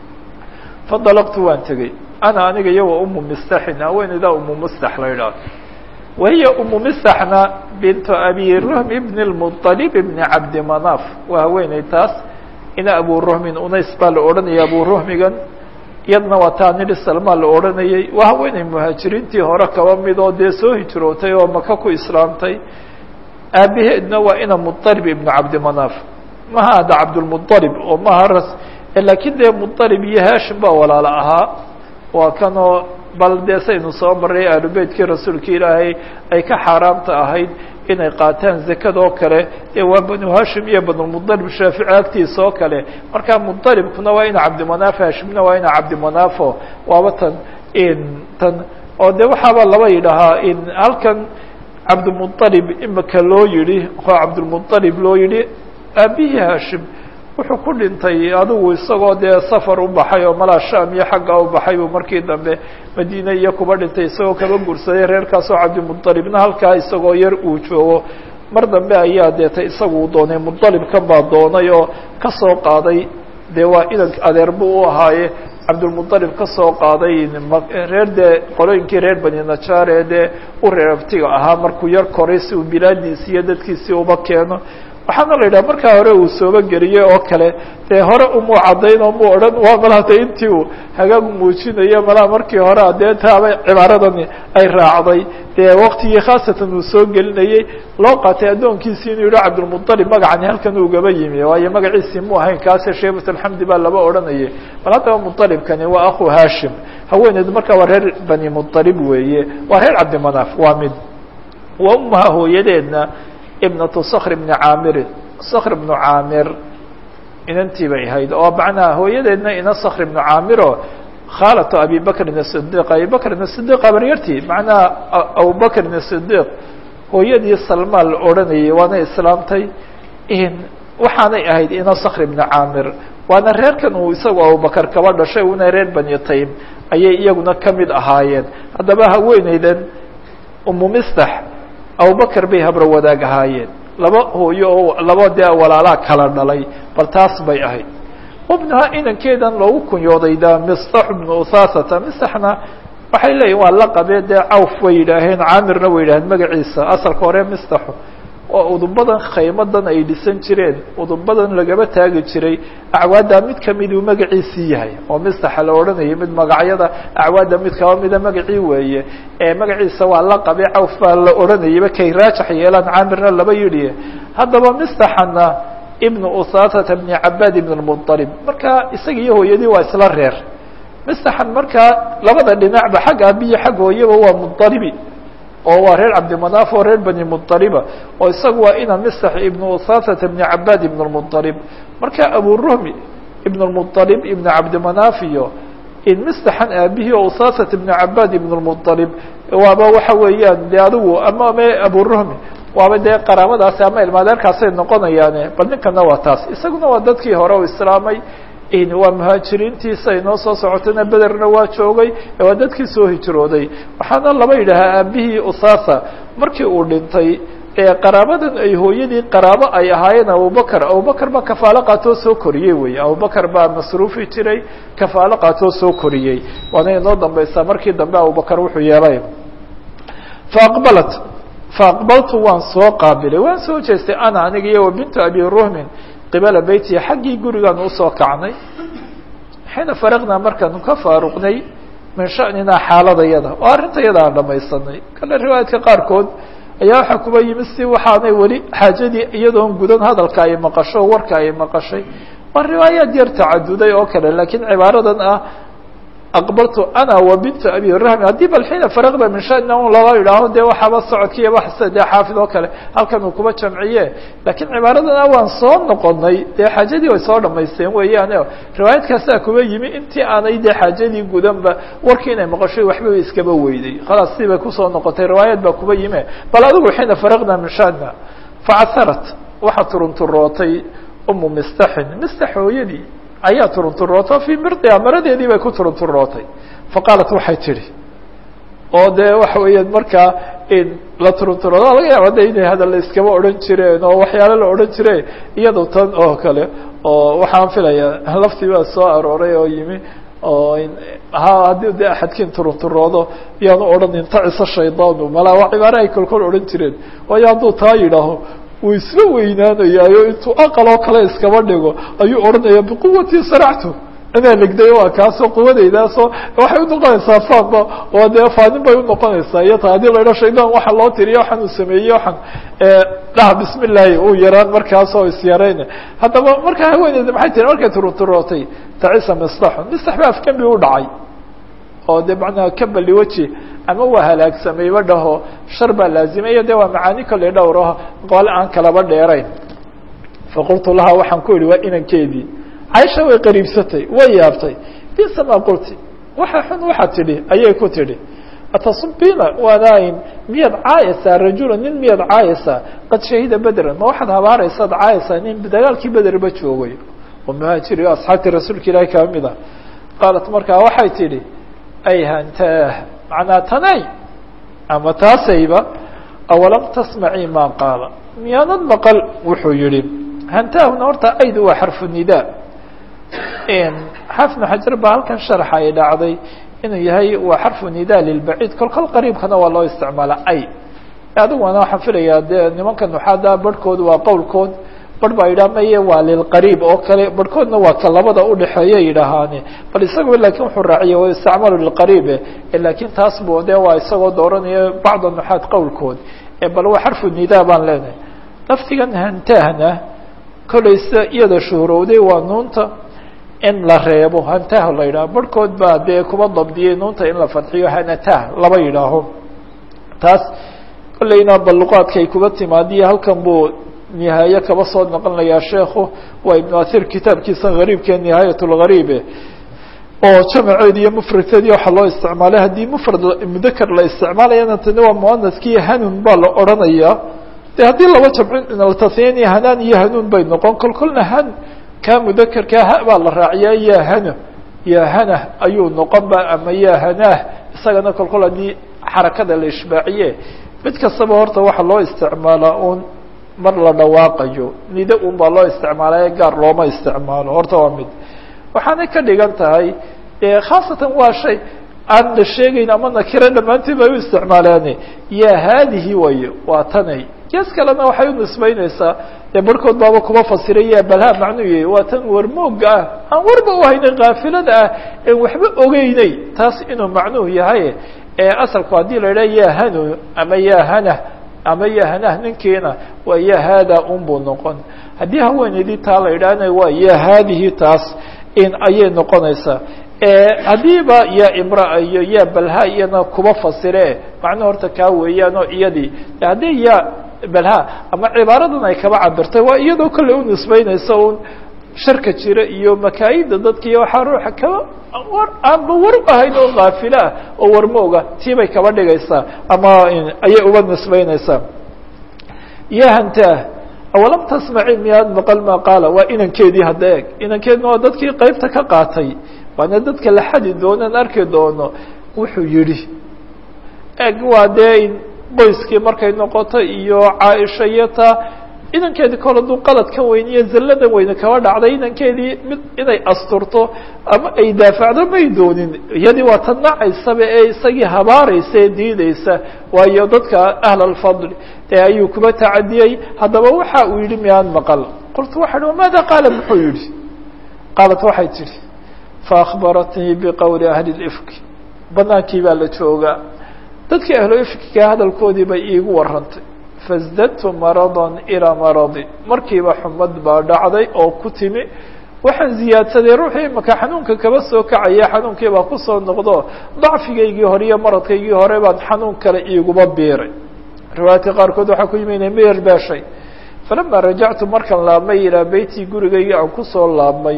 fadalaqtu waan tegey ana aniga iyago umu mistaxin haweeneydaa umu mustax la idhaah wahiya umu mistaxna bintu abi ruhm ibn lmuطalib ibni cabdi manaf waa haweeney taas ina abu ruhmin unays baa la odhanaya abu ruhmigan iyadna waa taa nidhi salmaa la odhanayay waa haweeney muhaajiriintii hore kaba mid oo dee soo hijrootay oo maka ku islaamtay aabaheedna waa ina muطalib ibnu cabdi manaf maha ada cabdulmuطalib oo maha ras lakiin dee muطalib iyo hashim baa walaalo ahaa waa kanoo bal dee saynu soo maray aalubeytkii rasuulka ilaahay ay ka xaaraamta ahayd inay qaataan zakada oo kale dee waa banu hashim iyo banulmuطalib shaafici agtiisa oo kale markaa muطalibkuna waa ina cabdimanaaf hashimna waa ina cabdimanaafo waaba tan tan oo de waxaaba laba yidhahaa in halkan cabdilmuطalib imika loo yihi oo cabdilmuطalib loo yihi aabihii hashim wuxuu ku dhintay adigu isagoo dee safar u baxay oo malaa sham iyo xagga u baxay buu markii dambe madiine iyo kuba dhintay isagoo kaba guursaday reerkaasoo cabdimuطalibna halkaa isagoo yar uu joogo mar dambe ayaa deeta isagu doonay muطalibkan baa doonay oo kasoo qaaday dee waa idank adeer buu u ahaaye cabdilmuطalib kasoo qaaday reer dee qolooyinkii reer bani najaar ee dee u reer abtiga ahaa markuu yar koray si uu bilaadiisi iyo dadkiisii uba keeno waxaana la yidhaha markaa hore uu sooba geliyey oo kale dee hore umuu caddayn oo mu odhan waa malahata intii uu hagaag muujinayo malaha markii hore dee taaba cibaaradani ay raacday dee waktigii khaasatan uu soo gelinayey loo qaatay addoonkiisii inuu yihi cabdilmuطalib magacani halkan ugaba yimi waayo magaciisii mu ahayn kaase sheebat alxamdi baa laba odhanayay bal haddaba muطalibkani waa akhu hashim haweeneedu markaa waa reer bani muطalib weeye waa reer cabdimanaaf waa mid wa umaha hooyadeedna ibnatu skr bni caamirin skr bnu caamir inantii bay ahayd oo macnaha hooyadeedna ina skr bnu caamiro khaalatu abi bakrin الصidiq abi bakrin الصidiq abaryartii macnaha abubakrin الصidiq hooyadii salmaan la odhanayay waana islaamtay waxaanay ahayd ina skr bni caamir waana reerkan uu isagu abubakar kaba dhashay una reer bani taym ayay iyaguna kamid ahaayeen haddaba haweeneydan umu mistax abubakar bay habro wadaag ahaayeen laba hooyo oo laba dee walaalaa kala dhalay bal taas bay ahayd wabnaha inankeedan loogu kunyooday da mistax bnu usaasata mistaxna waxay leeyihin waa la qabee dee cawf way yidhaaheen caamirna way yidhaheen magaciisa asalka hore mistaxu oo udubadan khaymadan ay dhisan jireen udubadan lagaba taagi jiray acwaadda mid kamiduu magaciisii yahay oo mistaxa la odhanayay mid magacyada acwaadda mid kaba mida magacii weeye ee magaciisa waa la qabe cawf baa la odhanayayba kay raajax yeelaan caamirna laba yidhi haddaba mistaxana ibnu usaasata bni cabaad ibn lmuطalib marka isaga iyo hooyadii waa isla reer mistaxan markaa labada dhinacba xag aabiyo xag hooyaba waa muطalibi oo waa reer cabdimanaaf oo reer bani muطaliba oo isagu waa ina mistax ibnu usaasata bni cabaad ibn lmuطalib marka aburuhmi ibn lmuطalib ibn cabdimanaaf iyo in mistaxan aabihii oo usaasat ibn cabaad ibn lmuطalib waaba waxa weeyaan de adigu ama me aburuhmi waaba dee qaraabadaasi ama ilmaadeerkaasay noqonayaane bal ninkana waa taas isaguna waa dadkii hore u islaamay waa muhaajiriintiisa inoo soo socotayna bederna waa joogay waa dadkii soo hijrooday waxaana laba yidhaahaa aabihii usasa markii uu dhintay qaraabadan ay hooyadii qaraabo ay ahaayeen abubakr abubakr baa kafaalo qaatoo soo koriyey wey abubakr baa masruufi jiray kafaalo qaatoo soo koriyey waana inoo dambeysaa markii dambe abubakr wuxuu yeelay faaqbalat faaqbaltu waan soo qaabilay waan soo jeestay ana aniga iyo wa bintu abi ruhmin qibala beytiya xaggii gurigaan usoo kacnay xiina faraqnaa markaanu ka faaruqnay min sha'ninaa xaaladayada oo arrintayada aan dhamaysanay kale riwaayadka qaarkood ayaa waxaa kuba yimid si waxaanay weli xaajadii iyadoon gudan hadalka ay maqasho warka ay maqashay waa riwaayaad yar tacaduday oo kale laakiin cibaaradan ah aqbaltu ana wa bintu abi rahmi haddii bal xiina faraqda min shana un laba yidhaaho dee waxaaba socodkiiya waxse dee xaafid oo kale halkan uu kuba jamciye laakiin cibaaradan waan soo noqonay dee xaajadii way soo dhamaysteen weeyaan riwaayadkaasaa kuba yimi intii aanay dee xaajadii gudanba warkii inay maqashay waxba iskaba weyday khalaas si bay kusoo noqotay riwaayad baa kuba yime bal adigu xiina faraqna min shana facasarat waxaa turunturootay umu mistaxin mistax hooyadii ayaa turunturooto fii mirdiha maradeedii bay ku turunturootay faqaalat waxay tidhi oo dee waxa weeyaan markaa la turunturoodo laga yaaba de inay hadal iskaba odhan jireen oo waxyaalo la odhan jire iyado tan oo kale oo waxaan filayaa laftii baa soo arooray oo yimi oo ha haddii de axadkiin turunturoodo yaanu odhan intacisa shaydaanu malaa waa cibaare ay kolkol odhan jireen waayo hadduu taa yidhaaho wuu isla weynaanayaayo intuu aqal oo kale iskaba dhigo ayuu odhanaya biquwatii saractu inaa legday waa kaasoo quwadeydaasoo waxay unoqonaysaa faanba oo dee faanin bay unoqonaysaa iyo ta haddii la idho shaydaan waxa loo tiriya waxaan uu sameeyey waxaan dhaha bismi illaahi uu yaraan markaasoo isyarayna haddaba markaa haweeneyda maxay tiri markay turunturootay tacisa mistaxun mistax ba afkambi u dhacay oo de macnaha kabali weji ama waa halaagsamayba dhaho shar baa laazimaya de waa macaani kale dhowraho qole aan kalaba dheerayn faqultu lahaa waxaan ku idhi waa inankeedii caisha way qariibsatay way yaabtay bisa ma qulti waxa xun waxaad tidhi ayay ku tidhi atasubina waanayn miyaad caayaysaa rajula nin miyaad caayaysaa qad shahida bedran ma waxaad habaaraysaad caayaysaa nin dagaalkii bederba joogay oo muhaajiri o asxaabtii rasuulka ilaahi kaa mid a qaalat markaa waxay tidhi ay hantaah macnaa tanay ama taasayba awalam tasmacii maa qaala miyaanad maqal wuxuu yihi hantaahuna horta aydu waa xarfu nidaa xaafnu xajar baa halkan sharxa ay dhacday inuu yahay waa xarfu nidaa lilbaciid kol kol qariibkana waa loo isticmaala ay adiguna waxaan filayaa dee nimanka nuxaada barhkood waa qowlkood barh baa yidhaha maye waa lilqariib oo kale barhkoodna waa ka labada udhexeeya yidhaahaane bal isagoo lakin wuxuu raaciya wa istacmalu lilqariibe lakin taas bu de waa isagoo dooranaya bacda nuxaad qowlkood bal waa xarfu nidaa baan leenahay laftigan hantahna kolaysa iyada shuhrowday waa nuunta in la reebo hantah la yidhaho barhkood baa dee kuba dabdiyey nuunta in la fadxiyo hanatah laba yidhaaho taas kolleyna balluqaadkay kuba timaadiyo halkan buu nihaaye kaba soo noqonayaa sheekhu waa ibnu athir kitaabkiisa gariibkee nihaayat lgariibe oo jamaceedi iyo mufradkeedii waxaa loo isticmaalay haddii mufrad mudaker la isticmaalayana tani waa muanaskii hanun baa la odhanaya de haddii laba jamcin tasniya hanaan iyo hanuun bay noqon kol kolna han ka mudakerkaa ha baa la raaciyaa ya hana ya hana ayuu noqon ba ama ya hanaah isagana kol kol haddii xarakada la ishbaaciye mid kastaba horta waxaa loo isticmaalaa un mar la dhawaaqayo nido un baa loo isticmaalaya gaar looma isticmaalo horta waa mid waxaanay ka dhigan tahay khaasatan waa shay aan la sheegayn ama nakiro dhammaantiin bay u isticmaaleen ya haadihi wayo waa tanay gees kalena waxay u nisbaynaysaa dee barhkood baaba kuma fasiray ya balha macnuu yahay waa tan warmooga ah aan warba u haynin kaafilada ah en waxba ogeynay taas inuu macnuhu yahay asalku haddii la idhaha ya hanu ama ya hana ama ya hanah ninkiina waa ya haada un buu noqon haddii haweeneydii taa la idhaahna waa ya haadihi taas in ayay noqonaysaa haddiiba ya imraa iyo ya balha iyana kuba fasire macnuu horta kaa weeyaan oo iyadii haddii ya balha ama cibaaradan ay kaba cabirtay waa iyadoo kolley u nisbeynaysa un sharka jira iyo makaayida dadka iyo waxaa ruuxa kaba war aanba war ahayn oo kaafilo ah oo warmooga tii bay kaba dhigaysaa ama ayay uba nisbeynaysaa ya hantah awalam tasmaci miyaad maqal maa qaala waa inankeedii hadda eeg inankeedna waa dadkii qeybta ka qaatay waana dadka la xadi doonaan arki doono wuxuu yidhi eeg waa dee qoyskii markay noqoto iyo caaisha iyo taa inankeedii kol hadduu qalad ka weyniyo zallada weyne kaba dhacday inankeedii mid inay asturto ama ay daafacdo may doonin iyadii waa tan nacaysaba ee isagii habaaraysa ee diideysa waayo dadka ahl alfadli ee ayuu kuba tacadiyey haddaba waxa uu yihi miyaan maqal qultu waxa hi maada qaala muxuu yihi qaalat waxay tidhi faakbaratnii biqowli ahli lifki banaankii baa la joogaa dadkii ahlu ifkiga hadalkoodii bay iigu warantay fasdadtu maradan ilaa maradi markiiba xumad baa dhacday oo ku timi waxaan ziyaadsaday ruuxii imaka xanuunka kaba soo kacaya xanuunkii baa kusoo noqdo dacfigaygii hore iyo maradkaygii hore baan xanuun kale iiguba biiray riwaayadka qaarkood waxaa ku yimi inay meyar beeshay falama rajactu markaan laabmay ilaa beytii gurigaygii aan kusoo laabmay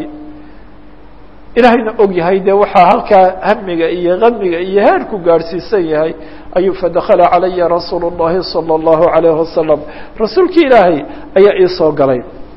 ilaahayna og yahay dee waxaa halkaa hamiga iyo kamiga iyo heerku gaadhsiisan yahay ayuu fadakala calaya rasuulu الlahi salى الlahu عalayه wasalam rasuulkii ilaahay ayaa iisoo galay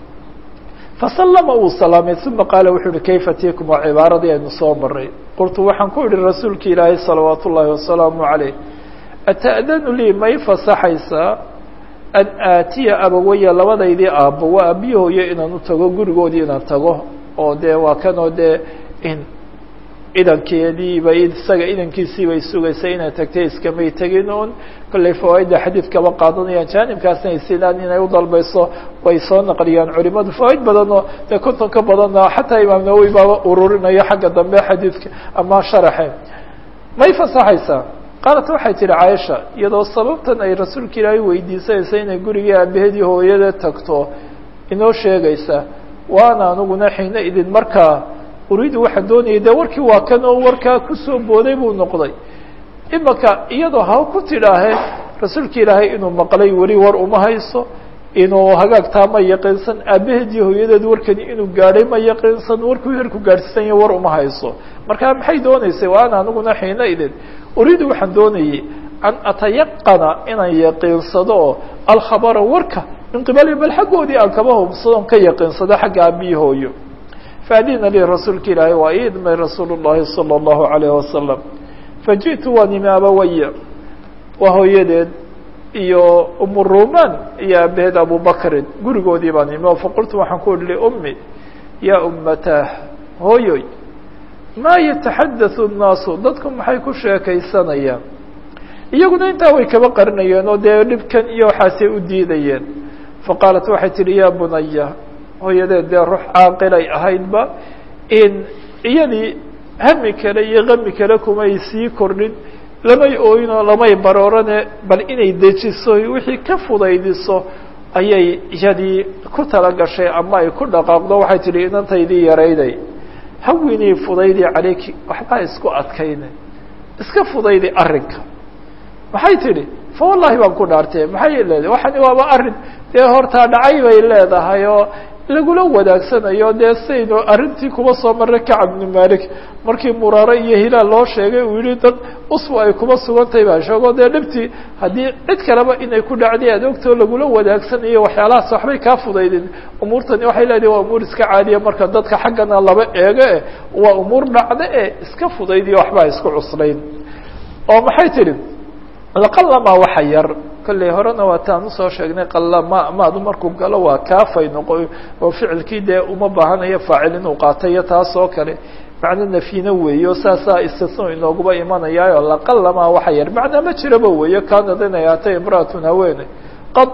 fasalama uu salaamay uma qaala wuxuu uhi kayfa tikum waa cibaaradii aynu soo maray qultu waxaan ku idhi rasuulki ilaahay salawaat ullahi wasalaamu عalayh ata'danu lii may fasaxaysaa an aatiya abawaya labadaydii aabbo waa aabbiyi hooyo inaan u tago gurigoodii inaan tago oo dee waa kanoo dee in idankeediiba isaga idankiisii bay sugaysay inay tagtay iskamay tegin un kollay fawaaidda xadiid kaba qaadanayaan jaanibkaasna ay sidaan inay u dalbayso way soo naqliyaan culimadu fawaaid badanoo dee konton ka badanna xataa imaam nawowi baaba ururinayo xagga dambe xadiidka ama sharaxe may fasaxaysaa qaalat waxay tihi caaisha iyadoo sababtan ay rasuulka ilaahay weydiisanaysa inay gurigii aabaheedii hooyada tagto inoo sheegaysa waana aniguna xiina idin markaa uriidu waxaan doonayay dee warkii waa kan oo warkaa kusoo booday buu noqday imaka iyadoo ha ku tidhaahe rasuulka ilaahay inuu maqlay weli war uma hayso inuu hagaagtaa ma yaqiinsan aabaheed iyo hooyadeed warkani inuu gaadhay ma yaqiinsan warkuu herku gaadhsiisan yahay war uma hayso marka maxay dooneysay waana aniguna xiina idin uriidu waxaan doonayay an atayaqana inaan yaqiinsado oo alkhabara warka min qibali bal xaggoodii aan kaba hubsadon ka yaqiinsado xagga aabiyi hooyo faadina lii rasuulka ilaahay waa ii idmay rasuul الlahi salى الlahu عalayه wasalam fajiئtu waan imi abawaya waa hooyadeed iyo umu ruman iyo aabaheed abubakrin gurigoodii baan imi oo faqultu waxaan ku ihi liumi ya umatah hooyoy maa yataxadaثu الnaasu dadku maxay ku sheekaysanayaan iyaguna intaa way kaba qarinayeen oo dee dhibkan iyo waxaasay u diidayeen faqaalat waxay tihi ya bunaya hooyadeed dee ruux caaqilay ahaydba in iyadii hami kale iyo kami kale kumay sii kordhin lamay ooyinoo lamay baroorane bal inay dejiso wixii ka fudaydiso ayay iyadii ku tala gashay ama ay ku dhaqaaqdo waxay tihi inantaydii yarayday hawinii fudaydi calayki waxbaa isku adkayne iska fudaydi arrinka maxay tidhi fa wallahi baan ku dhaartee maxay leedahay waxani waaba arrin dee hortaa dhacay bay leedahay oo lagula wadaagsanayo dee saynu arrintii kuba soo marray kacab bnu malik markii muraare iyo hilaal loo sheegay uu yihi dad usbu ay kuba sugantahay baa sheego dee dhibtii haddii cid kaleba inay ku dhacday aad ogtoo lagula wadaagsanayo waxyaalahaas waxbay kaa fudaydin umuurtani waxay leedahay waa umuur iska caadiya marka dadka xaggana laba eego eh waa umuur dhacda e iska fudaydiyo waxbaa isku cuslayn oo maxay tidhi laqalama waxa yar kolley horena waa taan usoo sheegnay qalama maadu markuu galo waa kaafay noqo oo ficilkii dee uma baahanayo faacil inuu qaata iyo taas oo kale macno nafyina weeyo saasaa istisno inooguba imanayaayo laqalama waxa yar macnaa ma jiraba weeyo kaanad inay aatay imra'atun haweeney qad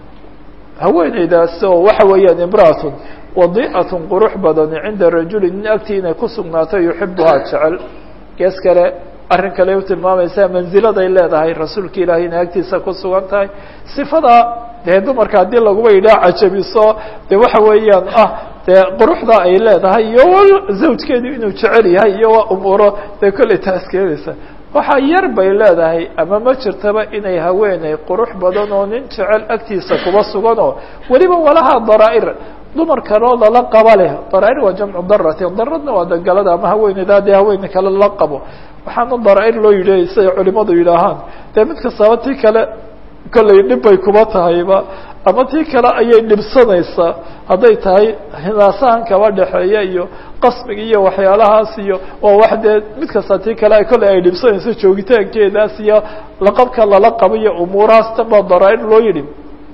haweeneydaas oo waxa weeyaan imra'atun wadi'atun qurux badani cinda rajuli nin agtii inay ku sugnaato yuxibuhaa jecel gees kale arrin kale u tilmaamaysaa manziladay leedahay rasuulka ilaahay inay agtiisa ku sugan tahay sifadaa dee dumarka haddii laguba yidhaha cajabiso de waxa weeyaan ah dee quruxda ay leedahay iyo zawjkeedu inuu jecel yahay iyo waa umuuro dee kolley taas keenaysa waxaa yar bay leedahay ama ma jirtaba inay haweeney qurux badan oo nin jecel agtiisa kuba sugan oo weliba walaha daraa-ir dumar kaloo lala qaba leh daraa-ir waa jamcu darati daradna waa dagalada ama haweeneyda dee haweeney kale lala qabo waxaana daraa-ir loo yidhi siday culimadu yidhaahaan dee mid kastaba tii kale kollay dhib bay kuba tahayba ama tii kale ayay dhibsanaysaa hadday tahay hinaasahan kaba dhexeeya iyo qasmiga iyo waxyaalahaas iyo oo wax dee mid kasta tii kale kollay ay dhibsanayso joogitaankeedaas iyo laqabka lala qabo iyo umuurahaas tan baa daraa-ir loo yidhi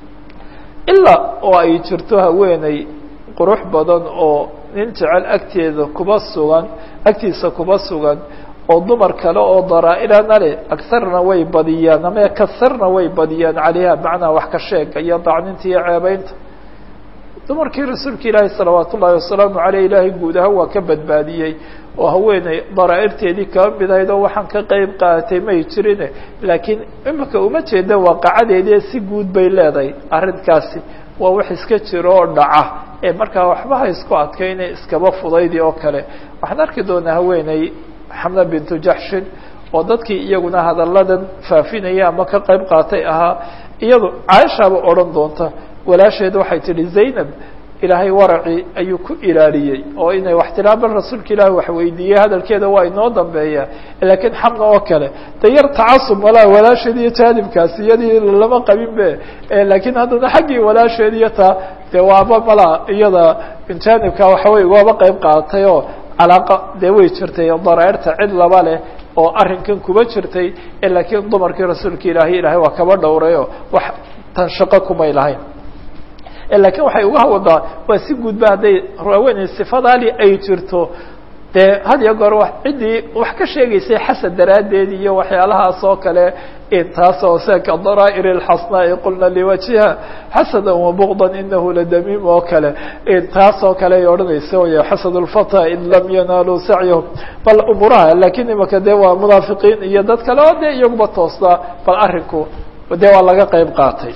ilaa oo ay jirto haweeney qurux badan oo nin jecel agteeda kuba sugan agtiisa kuba sugan oo dumar kale oo daraa-irana leh agarna way badiyaan ama kasarna way badiyaan calayha macnaa wax ka sheega iyo dacninta iyo ceebeynta dumarkii rasuulka ilaahi salawaat ullaahi wasalaamu aleyh ilaahay guud ahaan waa ka badbaadiyey oo haweeney daraa-irteedii kaba mid ahayd oo waxaan ka qeyb qaadatay may jirine laakiin imika uma jeeda waaqacadeedii si guud bay leedahay arrinkaasi waa wax iska jiro oo dhaca ee markaa waxbaha isku adkayne iskaba fudaydi oo kale waxaan arki doonaa haweeney xamna bintu jaxshin oo dadkii iyaguna hadalladan faafinaya ama ka qeyb qaatay ahaa iyadu caaishaaba odhan doonta walaasheed waxay tidhi zaynab ilaahay waracii ayuu ku ilaaliyey oo inay wax tiraa bal rasuulka ilaahi wax weydiiyey hadalkeeda waa inoo dambeeya laakiin xamna oo kale de yar tacasub malaa walaasheed iyo jaanibkaasi iyadii lama qabin be laakiin haddana xaggii walaasheed iyo taa de waaba malaa iyada jaanibka waxawey waaba qeyb qaadatay oo calaaqa dee way jirtay daraa-irta cid laba leh oo arrinkan kuba jirtay laakiin dumarkii rasuulka ilaahay ilaahay waa kaba dhowrayo wax tan shaqo kumay lahayn lakiin waxay uga wadaa waa si guudba hadday haweeney sifadaali ay jirto dee had iyo goor ciddii wax ka sheegaysay xasad daraaddeed iyo waxyaalahaas oo kale taas oo se ka daraa'ir اlxasnaa'i qulna liwajhiha xasada wabugda inahu ladamiim oo kale taas oo kale ay odhanaysa wy xasad اlfata in lam yanaaluu sacyahum bal umuraha lakiin imaka dee waa munaafiqiin iyo dad kale oo dee iyaguba toostaa bal arrinku dee waa laga qeyb qaatay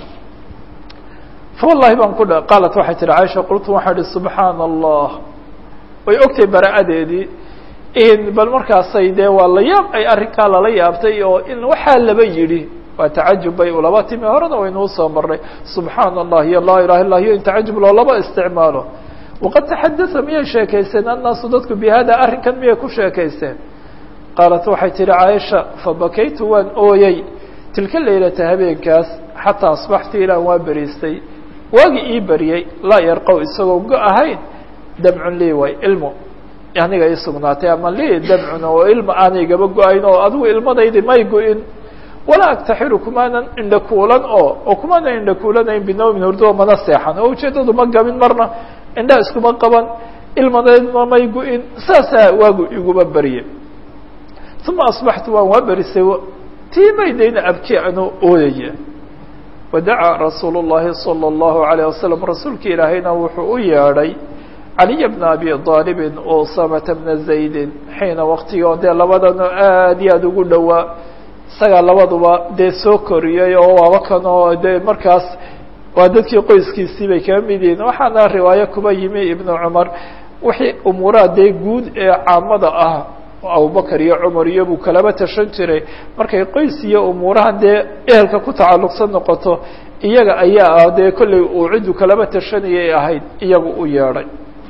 wallahi baan ku qaalat waxay tihi caaisha qultu waxaa ihi subxaana allah way ogtay bara'adeedii bal markaasay dee waa la yaab ay arrinkaa lala yaabtay oo in waxaa laba yidhi waa tacajub bay ulaba timi horena waynuu soo marnay subxaana allah iyo laa ilaha illa iyo in tacajub loolaba isticmaalo waqad taxadasa miyay sheekaysteen annaasu dadku bi hada arrinkan miyay ku sheekaysteen qaalat waxay tihi caaisha fabakaytu waan ooyey tilka leylata habeenkaas xataa asbaxtu ilaan waa beriistay waagi ii beriyey laa yarqow isagoo go ahayn damcun lii way ilmo aniga ii sugnaatay ama lii damcun oo ilma aanigaba go-ayn oo adigu ilmadaydi may go-in walaa agtaxiru kumaanan indhakuulan oo oo kumaanan indhakuulanayn binawmin hurdo mana seexan oo ujeeddadu ma gabin marna indhaha iskuma qaban ilmadaydma may go-in saasaa waagu iguma berye uma asbaxtu waan waa berisay tii maydayna abki anoo ooyaya wadacaa rasuulu الlahi salى الlahu عalيه wasalam rasuulka ilaahayna wuxuu u yeedhay caliya bna abi aalibin usamata bna zaydin xiina waktigii oo dee labadano aad iyo aad ugu dhowaa isagaa labaduba dee soo koriyey oo waaba kan oo dee markaas waa dadkii qoyskiisii bay kaga mid yihiin waxaana riwaayo kuba yimi ibnu cumar wixii umuuraha dee guud ee caamada ah abubakar iyo cumar iyo buu kalaba tashan jiray markay qoys iyo umuurahan dee ehelka ku tacalluqsan noqoto iyaga ayaa ah dee kollay uu ciddu kalaba tashanayay ahayd iyagu u yeedhay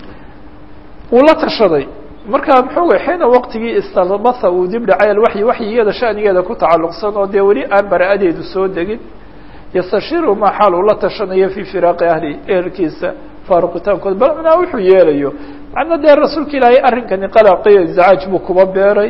wuu la tashaday markaa muxuu xiina waqtigii istalbasa uu dib dhacay alwaxyi waxyigada shanigeeda ku tacalluqsan oo dee weli aan bara-adeedu soo degin yastashiru maa xaal uu la tashanayo fii firaaqi ahli ehelkiisa faaruqitaankood bal macnaa wuxuu yeelayo macna dee rasuulka ilaahay arrinkani qalaqi izacaaj buu kuba beeray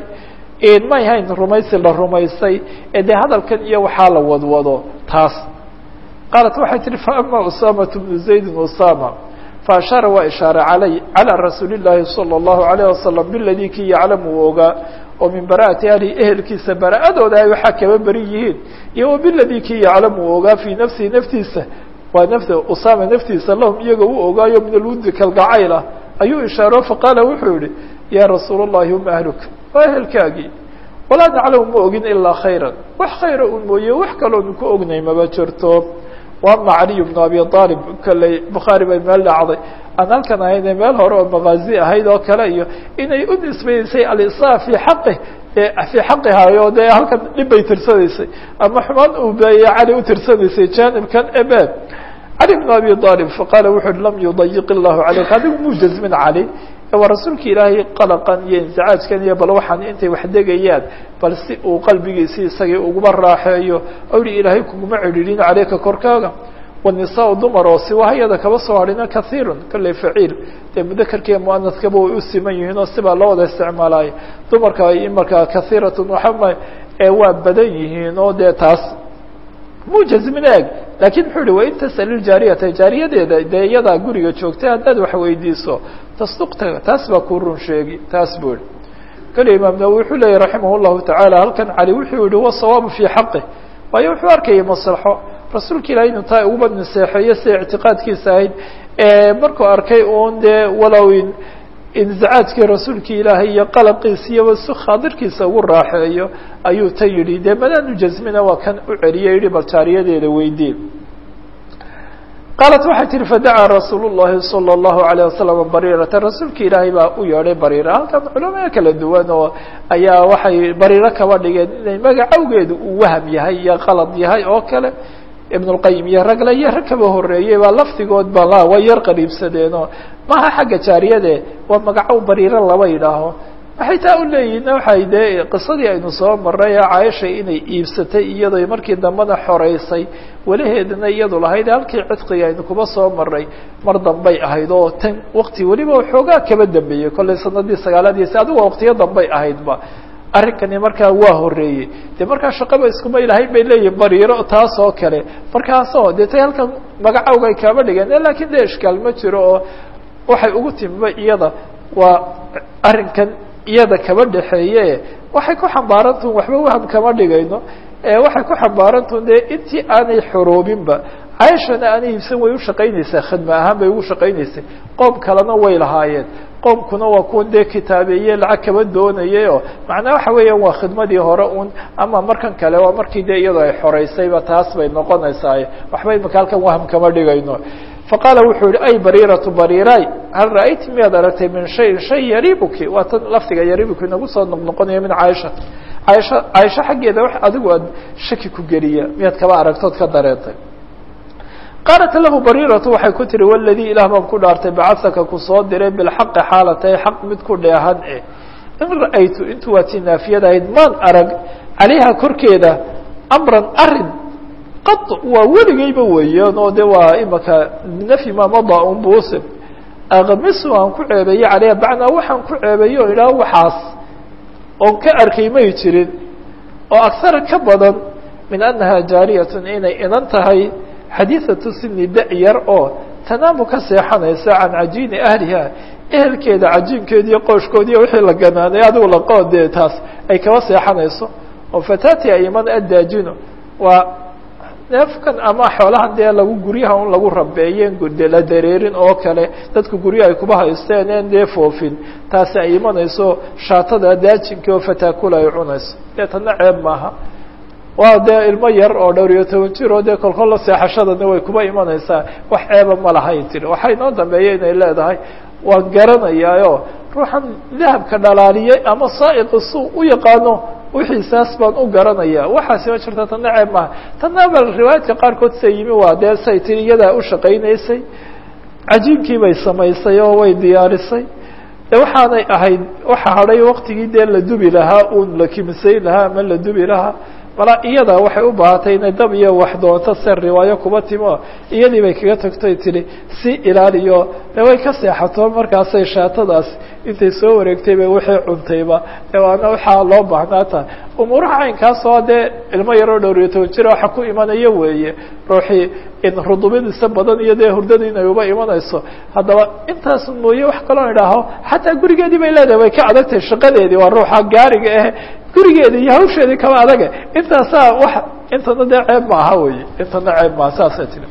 may hayn rumaysi la rumaysay ee dee hadalkan iyo waxaa la wadwado taas qaalat waxay tihi faama usamatu bnu zaydin usama faashaara waa ishaaray alay calى rasuuli الlahi salى الlahu عalيه wasalam biladii kii yaclamu uu ogaa oo min bara'ati ahli ehelkiisa bara-adooda ay waxaa kaba beri yihiin iyo wa biladii kii yaclamu uu ogaa fii nafsihi naftiisa waa nafta usama naftiisa lahum iyaga u ogaayo min alwudi kalgacayl ah ayuu ishaaro faqaala wuxuu yihi ya rasuul الlahi hum ahluka waa ehelkaagii walaa naclamu ma ogin ilaa khayra wax khayra un mooye wax kaloonu ku ognay maba jirto وama عaliي بن abi طالب kalley bukhaarي bay meel dhacday aan halkan ahayne meel hore oo makazi ahayd oo kale iyo inay u nisbaysay alisa في xaqi fii xaqihayo dee halkan dhib bay tirsanaysay ama xumaan uu beeye cali u tirsanaysay janibkan ebe cali بن abi طالب faqaala wuxu uhi lam yudayiq الlahu عalayk adigu muu jazmin cali waa rasuulka ilaahay qalaqan iyo insicaajkan iyo bal waxaan intay wax degayaan bal si uu qalbigiisi isagii uguma raaxeeyo awri ilaahay kuguma cidhiidhin caleyka korkaaga wanisaa dumar oo siwahayada kaba soo hadhina kahiirun kolley faciil dee mudakarkiiyo muanadkaba way u siman yihiin oo sibaa loo wada isticmaalaayo dumarka ay imarkaa kahiiratun waxama ee waa badan yihiin oo dee taas muu jazmin eeg lakin muxuu yihi wain tasal iljaariyata jaariyadeeda dee iyadaa guriga joogtay haddaad wax weydiiso tasduqta taas baa kuu run sheegi taas buu yihi kale imaam nawowi wuxuu leeyahy raximah llahu tacaala halkan cali wuxuu yihi wasawaabu fii xaqih waayo wuxuu arkayay maslaxo rasuulka ilahi inuu taa uguba naseexeeyo sida ictiqaadkiisa ahayd markuu arkay un dee walow inzicaajkii rasuulki ilaahay iyo qalabkiisa iyo si khaadirkiisa ugu raaxeeyo ayuu ta yidhi dee madaanu jazmina waa kan u celiyay yihi bal jaariyadeeda weydii qaalat waxay tihi fadacaa rasuul الlahi salى الlahu عalيه wasalam bariirata rasuulka ilaahay baa u yeedhay bariira halkan culamada kala duwan oo ayaa waxay bariiro kaba dhigeen inay magacawgeedu uu waham yahay iyo qalad yahay oo kale ibn اlqayim iyo ragle iyo rag kaba horeeyey baa lafdigood ba la way yar qariibsadeenoo maha xagga jaariyade waa magacow bariiro laba yidhaaho waxay taa u leeyihin waxay dee qisadii aynu soo maray ee caaisha inay iibsatay iyadoo markii dambena xoreysay welaheedana iyadu lahayd halkii cidqiga aynu kuba soo maray mar dambay ahayd oo tan wakti weliba xoogaa kaba dambeeyey kollay sanadii sagaalaadiisi adigu waqtiyo dambay ahaydba arrinkani markaa waa horeeyey dee markaa shaqaba iskuma ilahayn bay leeyihin bariiro taas oo kale markaasoo dee tay halkan magacawga ay kaaba dhigeen lakin dee ishkaal ma jiro oo waxay ugu timiba iyada waa arrinkan iyada kaba dhexeeye waxay ku xambaarantuun waxba waham kama dhigayno waxay ku xambaarantuun dee intii aanay xoroobinba caaishana aanay iibsan way ushaqaynaysaa khidme ahaan bay ugu shaqaynaysay qoom kalena way lahaayeen qoomkuna waa kuwan dee kitaabeeye lacag kaba doonayay oo macnaa waxa weeyaan waa khidmadii hore un ama markan kale waa markii dee iyadoo ay xoreysayba taas bay noqonaysaa waxba imaka halkan waham kama dhigayno faqaala wuxuu yihi ay bariiratu bariiray hal ra'ayti miyaad aragtay min shayin shay yaribuki waa tan lafdiga yaribuki inagu soo noqnoqonaya min caaisha caaisha caaisha xaggeeda wax adigu aad shaki ku geliya miyaad kaba aragtood ka dareentay qaalat lahu bariiratu waxay ku tihi waladii ilaah baan ku dhaartay bacasaka kusoo diray bilxaqi xaalatay xaq mid ku dheehan eh in ra'aytu intuu waa tii naafiyad ahayd maan arag calayha korkeeda amran arin qad waa weligayba weeyaan oo de waa imaka nafyi ma mada un buusib akmisu aan ku ceebeeye caleyha bacnaa waxaan ku ceebeeye o idhaah waxaas oon ka arkay may jirin oo aksara ka badan min annaha jaariyatun inay inan tahay xadiiثatu sini da-yar oo tanaamu ka seexanaysa can cajiini ahliha ehelkeeda cajiinkeedi iyo qooshkoodiiyo wixii la ganaanay adigu laqoon dee taas ay kaba seexanayso oo fatati ayman addaajino waa neefkan ama xoolahan dee lagu guryaha un lagu rabeeyeen de la dareerin oo kale dadku guryaha ay kuba haysteen een dee foofin taasi ay imanayso shaatada daajinka oo fataakula ay cunayso dee tana ceeb maaha waa dee ilmo yar oo dhowr iyo toban jir oo dee kolkolla seexashadana way kuba imanaysaa wax ceeba ma lahayn tiri waxaa inoo dambeeya inay leedahay waan garanayaayo ruuxan dahabka dhalaaliyey ama saa'iqi suu u yaqaano wixiisaas baan u garanaya waxaasi ma jirta tana ceeb maaha tana bal riwaayaadka qaarkood sa yimi waa dee say tiri iyadaa u shaqaynaysay cajiinkii bay samaysay oo way diyaarisay de waxaanay ahayd waxa hadhay waktigii dee la dubi lahaa uun la kimisayn lahaa ama la dubi lahaa mala iyada waxay u baahatay inay dab iyo wax doonto se riwaayo kuba timo iyadii bay kaga tagtoy tihi si ilaaliyo de way ka seexato markaasay shaatadaas intay soo wareegtay bay wixii cuntayba de waana waxaa loo baahnaa tahay umuuraha caynkaas oo dee ilmo yaroo dhowr iyo toban jira waxa ku imanayo weeye ruuxii in rudubadiisa badan iyo dee hurdada inay uba imanayso haddaba intaas mooye wax kaloo idhaaho xataa gurigeedii bay leedahay way ka adagtahay shaqadeedii waa ruuxa gaariga ah gurigeedi iyo hawsheedii kaba adaga intaasaa wax intana dee ceeb ma aha wey intana ceeb maaha saasay tiri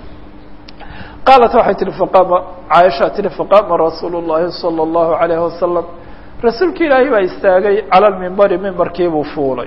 qaalat waxay tihi faqaama caaisha tihi faqaama rasuulu llahi salى اllahu alayhi wasalam rasuulki ilaahay baa istaagay cala lmimbari mimbarkiibuu fuulay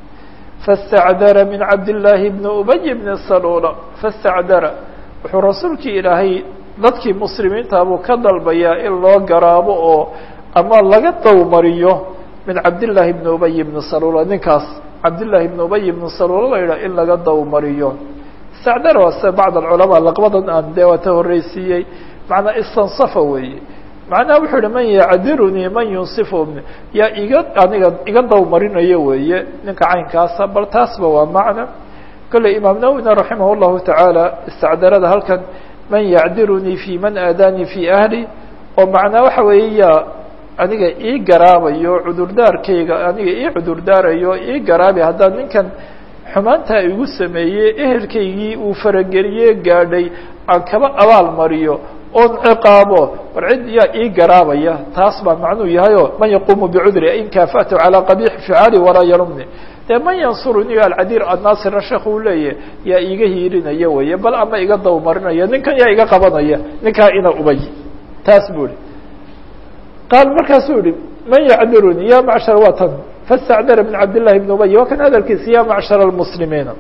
fastacdara min cabdillaahi bni ubay bni salula fastacdara wuxuu rasuulkii ilaahay dadkii muslimiinta buu ka dalbayaa in loo garaabo oo ama laga dawmariyo min cabdillaahi bni ubay bni salula ninkaas cabdillaahi bni ubay bni salula la yidhah in laga dawmariyo istacdara waa se bacd alculamaa laqbadan aan dee waa ta horreysiiyey macnaa istansafa weeye macnaha wuxuu yihi man yacdirunii man yunsifu yaa iga aniga iga dawmarinayo weeye ninka caynkaasa bal taasba waa macna kolley imaam nawwina raximah llahu tacaala istacdarada halkan man yacdirunii fi man aadaanii fi ahli oo macnaa waxa weeye yaa aniga ii garaabayo cudurdaarkayga aniga ii cudurdaarayo ii garaabi haddaan ninkan xumaantaa igu sameeyey ehelkaygii uu farageliye gaadhay aan kaba abaal mariyo oon ciqaabo war cid yaa ii garaabaya taas baa macnuu yahayo man yaquumu bicudri in kaafatu calaa qabiixi ficaali walaa yarumni dee man yansuruni alcadiir annaasirna sheekh uu leeyahy yaa iiga hiirinaya weye bal ama iga dawmarinaya ninkan yaa iga qabanaya ninkaa ina ubay taas buu ihi qaal markaasuu yihi man yacdiruni ya macshar waa tan fastacdara min cabdillahi bni ubay waa kan hadalkiisa ya macshar almuslimiina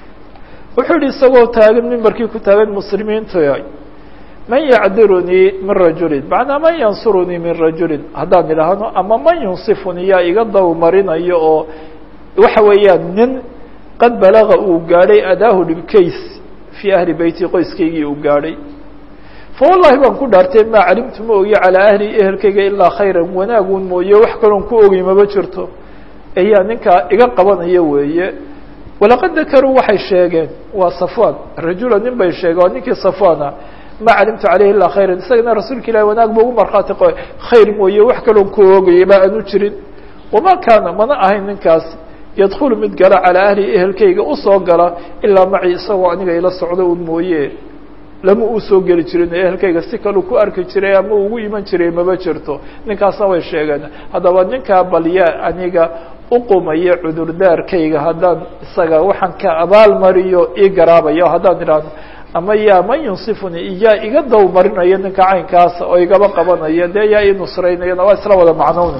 wuxuu yihi isagoo taagan mimbarkii ku taagan muslimiinta man yacdirunii min rajulin macnaa man yansurunii min rajulin haddaan idhaahno ama man yunsifuni yaa iga dawmarinayo oo waxa weeyaan nin qad balaga uu gaadhay adaahu dhibkays fii ahli beyti qoyskaygii uu gaadhay fa wallahi baan ku dhaartay maa calimtu ma ogi calaa ahli ehelkayga ilaa khayran wanaagun mooye wax kaloon ku ogi maba jirto ayaa ninkaa iga qabanaya weeye walaqad dakaruu waxay sheegeen waa safwan rajula nin bay sheegeen waa ninkii safwana ma calimtu caleyhi ilaa khayran isagana rasuulka ilahi wanaag ba ugu markhaati qoy khayr mooye wax kaloon ku oogayay ba aanu jirin wama kaana mana ahayn ninkaas yadkulu mid gala calaa ahli ehelkayga usoo gala ilaa maci isagoo aniga ila socdo un mooye lama uu soo geli jirin ehelkayga si kaleu ku arki jiray ama ugu iman jiray maba jirto ninkaasna way sheegeen haddaba ninkaa balyaa aniga uqumaya cudurdaarkayga haddaan isaga waxaan ka abaal mariyo ii garaabayo haddaan idhaahno ama yaa man yunsifuni yaa iga dawmarinaya ninka caynkaasa oo igaba qabanaya dee yaa ii nusraynayana waa isla wada macnowna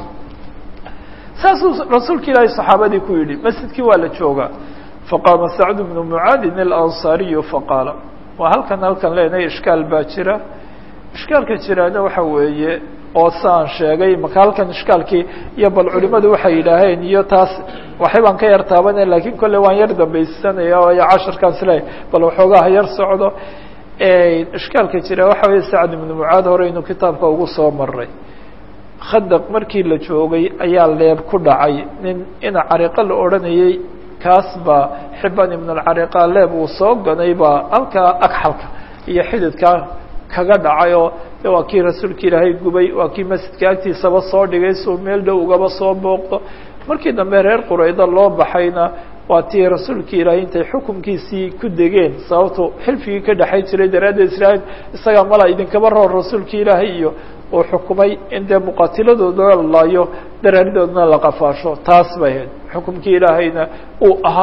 saasuu rasuulka ilaahi saxaabadii ku yidhi masjidkii waa la joogaa faqaama sacd bnu mucaadin alansaariyu faqaala waa halkan halkan leenahay ishkaal baa jira ishkaalka jiraana waxa weeye oo saan sheegay maka halkan ishkaalkii iyo bal culimadu waxay yidhaaheen iyo taas waxay baan ka yar taabanaya lakin kolle waan yar dambaysanaya oo casharkaan isleeyahy bal waxoogaa ha yar socdo ishkaalka jira waxa weeye sacd ibnu mucaad hore inuu kitaabka ugu soo maray khadaq markii la joogay ayaa leeb ku dhacay nin ina cariqo la odhanayay kaas baa xiban ibn alcariqa leeb uu soo ganay baa halkaa agxalka iyo xididkaa kaga dhacay oo de waa kii rasuulka ilaahay gubay waa kii masjidka agtiisaba soo dhigay suu meel dhow ugaba soo booqdo markii dambe reer qurayda loo baxayna waa tii rasuulka ilaahay intay xukunkiisii ku degeen sababtu xilfigii ka dhexay jiray daraaddeed israail isagaa mala idinkaba roor rasuulka ilaahay iyo uu xukumay in dee muqaatiladooda la laayo daraaridoodna la qafaasho taas bay ahayd xukumkii ilaahayna uu ahaa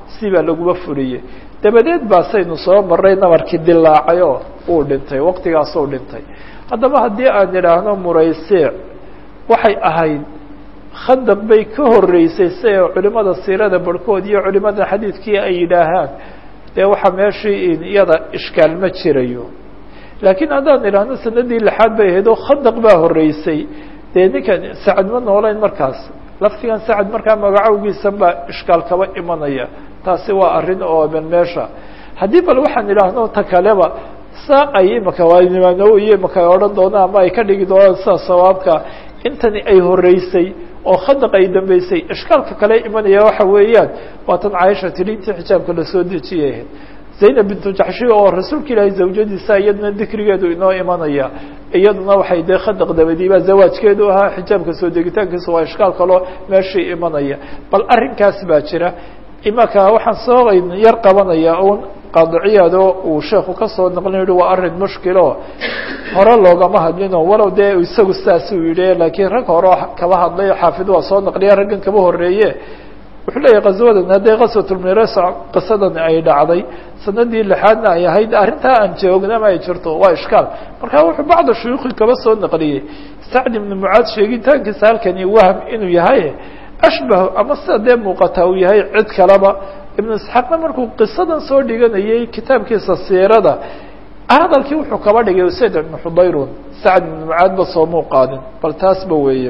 si baa laguma fuliyey dabadeed baasaynu soo maray nabarkii dilaacay oo uu dhintay waqtigaasuu dhintay haddaba haddii aan idhaahno muraysiic waxay ahayd khandaq bay ka horeysay si ay culimada siirada barhkood iyo culimada xadiidkii ay yidhaahaan dee waxaa meeshii iyada ishkaal ma jirayo laakiin haddaan idhaahno sanadii lixaad bay ahayd oo khandaq baa horeysay dee ninkan sacad ma noolayn markaas laftigan sacad markaa magacowgiisan baa ishkaal kaba imanaya taasi waa arrin ooban meesha haddii bal waxaan idhaahno ta kaleba saa ay imaka waanimaano iyo imaka ay odhan doonaan ama ay ka dhigi doonaan sida sawaabka intani ay horeysay oo khandaq ay dambeysay ishkaalka kale imanaya waxa weeyaan waa tan caaisha tidhi intii xijaabka lasoo dejiyay ahayd zaynab bintu jaxshi oo rasuulka ilaahay zawjadiisa iyaduna dikrigeedu inoo imanaya iyaduna waxay dee khandaq dabadiiba zawaajkeedu ahaa xijaabka soo degitaankiisa waa ishkaal kaloo meeshii imanaya bal arrinkaas baa jira imaka waxaan soo yar qabanaya un qaadiciyaado uu sheeku kasoo naqlin yihi waa arrin mushkilo hore loogama hadlino walow dee isagu sidaas uu yidhi laakiin rag hore kaba hadlay xaafid waa soo naqliya raggan kaba horeeye wuxuu leeyahy qaswadan haddee qaswatulmiras qisadan ay dhacday sanadii lixaadna ay ahayd arrintaa aan joognama ay jirto waa ishkaal marka wuxuu bacda shuyuukhi kaba soo naqliyey sacd ibnu mucaad sheegitaankiisa halkani wahm inuu yahay ashbah ama sida dee muuqata uu yahay cid kaleba ibnu isxaaqna markuu qisadan soo dhiganayay kitaabkiisa siirada hadalkii wuxuu kaba dhigay usayd ibnu xudayrun sacd ibnu mucaad ba soomuu qaadin bal taasba weeye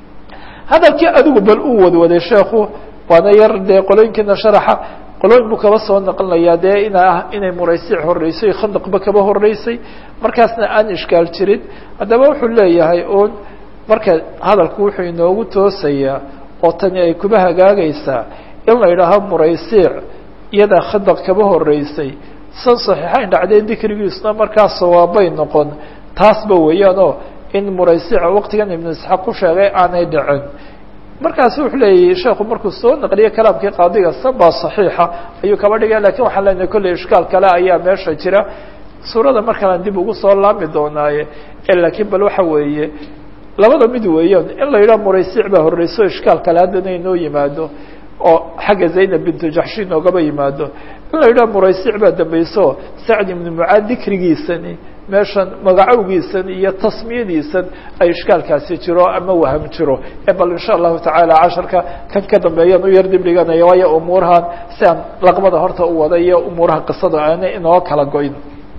hadalkii adigu bal uu wadwaday sheekhu waana yar dee qolooyinkiina sharaxa qolooyin buu kaba soo naqlinayaa dee ina ah inay muraysic horeysay khandaqba kaba horeysay markaasna aan ishkaal jirin haddaba wuxuu leeyahay un marka hadalku wuxuu inoogu toosayaa oo tani ay kuba hagaagaysaa in la yidhaaho muraysiic iyadaa khandaq kaba horeysay san saxiixayn dhacdee dikrigiisuna markaa sawaabay noqon taasba weeyaan oo in muraysiic waqtigan ibnu isxaaq ku sheegay aanay dhicin markaasi wuxuu leeyahy sheekhu markuu soo naqliyo kalaamkii qaadiga sanbaa saxiixa ayuu kaba dhigaya lakin waxaan leenahay kolley ishkaal kale ayaa meesha jira suurada markalaan dib ugu soo laami doonaaye laakiin bal waxa weeye labada mid weeyaan in la yidhaha muraysiic baa horeyso ishkaal kale haddana inoo yimaado oo xagga zaynab bintu jaxshi noogaba yimaado in la yidhaha muraysiic baa dambeyso sacd ibnu mucaad dikrigiisani meeshan magacowgiisan iyo tasmiyadiisan ay ishkaalkaasi jiro ama waham jiro e bal insha allahu tacaala casharka kan ka dambeeyaan u yar dib dhiganaya waayo umuurahan si aan laqbada horta u wada iyo umuuraha qisada aana inoo kala goyn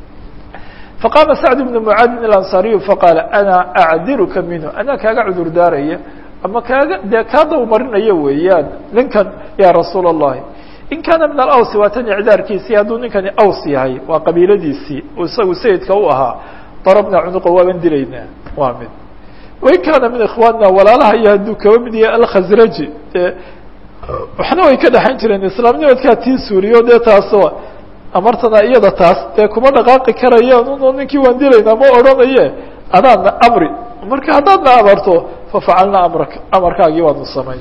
faqaama sacd ibnu mucaadin ilansariyu faqaala ana acdiruka minhu anaa kaaga cudur daaraya ama kaaga dee kaa dawmarinaya weeyaan ninkan ya rasuula allahi in kaana min alaws waa tan icdaarkiisii hadduu ninkani aws yahay waa qabiiladiisii isagu sayidka u ahaa darabna cunuqa waaban dilaynaa waa mid wain kaana min ikhwaanina walaalaha iyo hadduu kaba mid yahay alkhasraji dee waxna way ka dhexayn jireen islaamnimadkaa tii suuriyo dee taasoo amartana iyada taas dee kuma dhaqaaqi karayaan uno ninkii waan dilaynaa ma odhanaye adaadna amri marka haddaadna amarto fafacalna amraka amarkaagii waanu samayn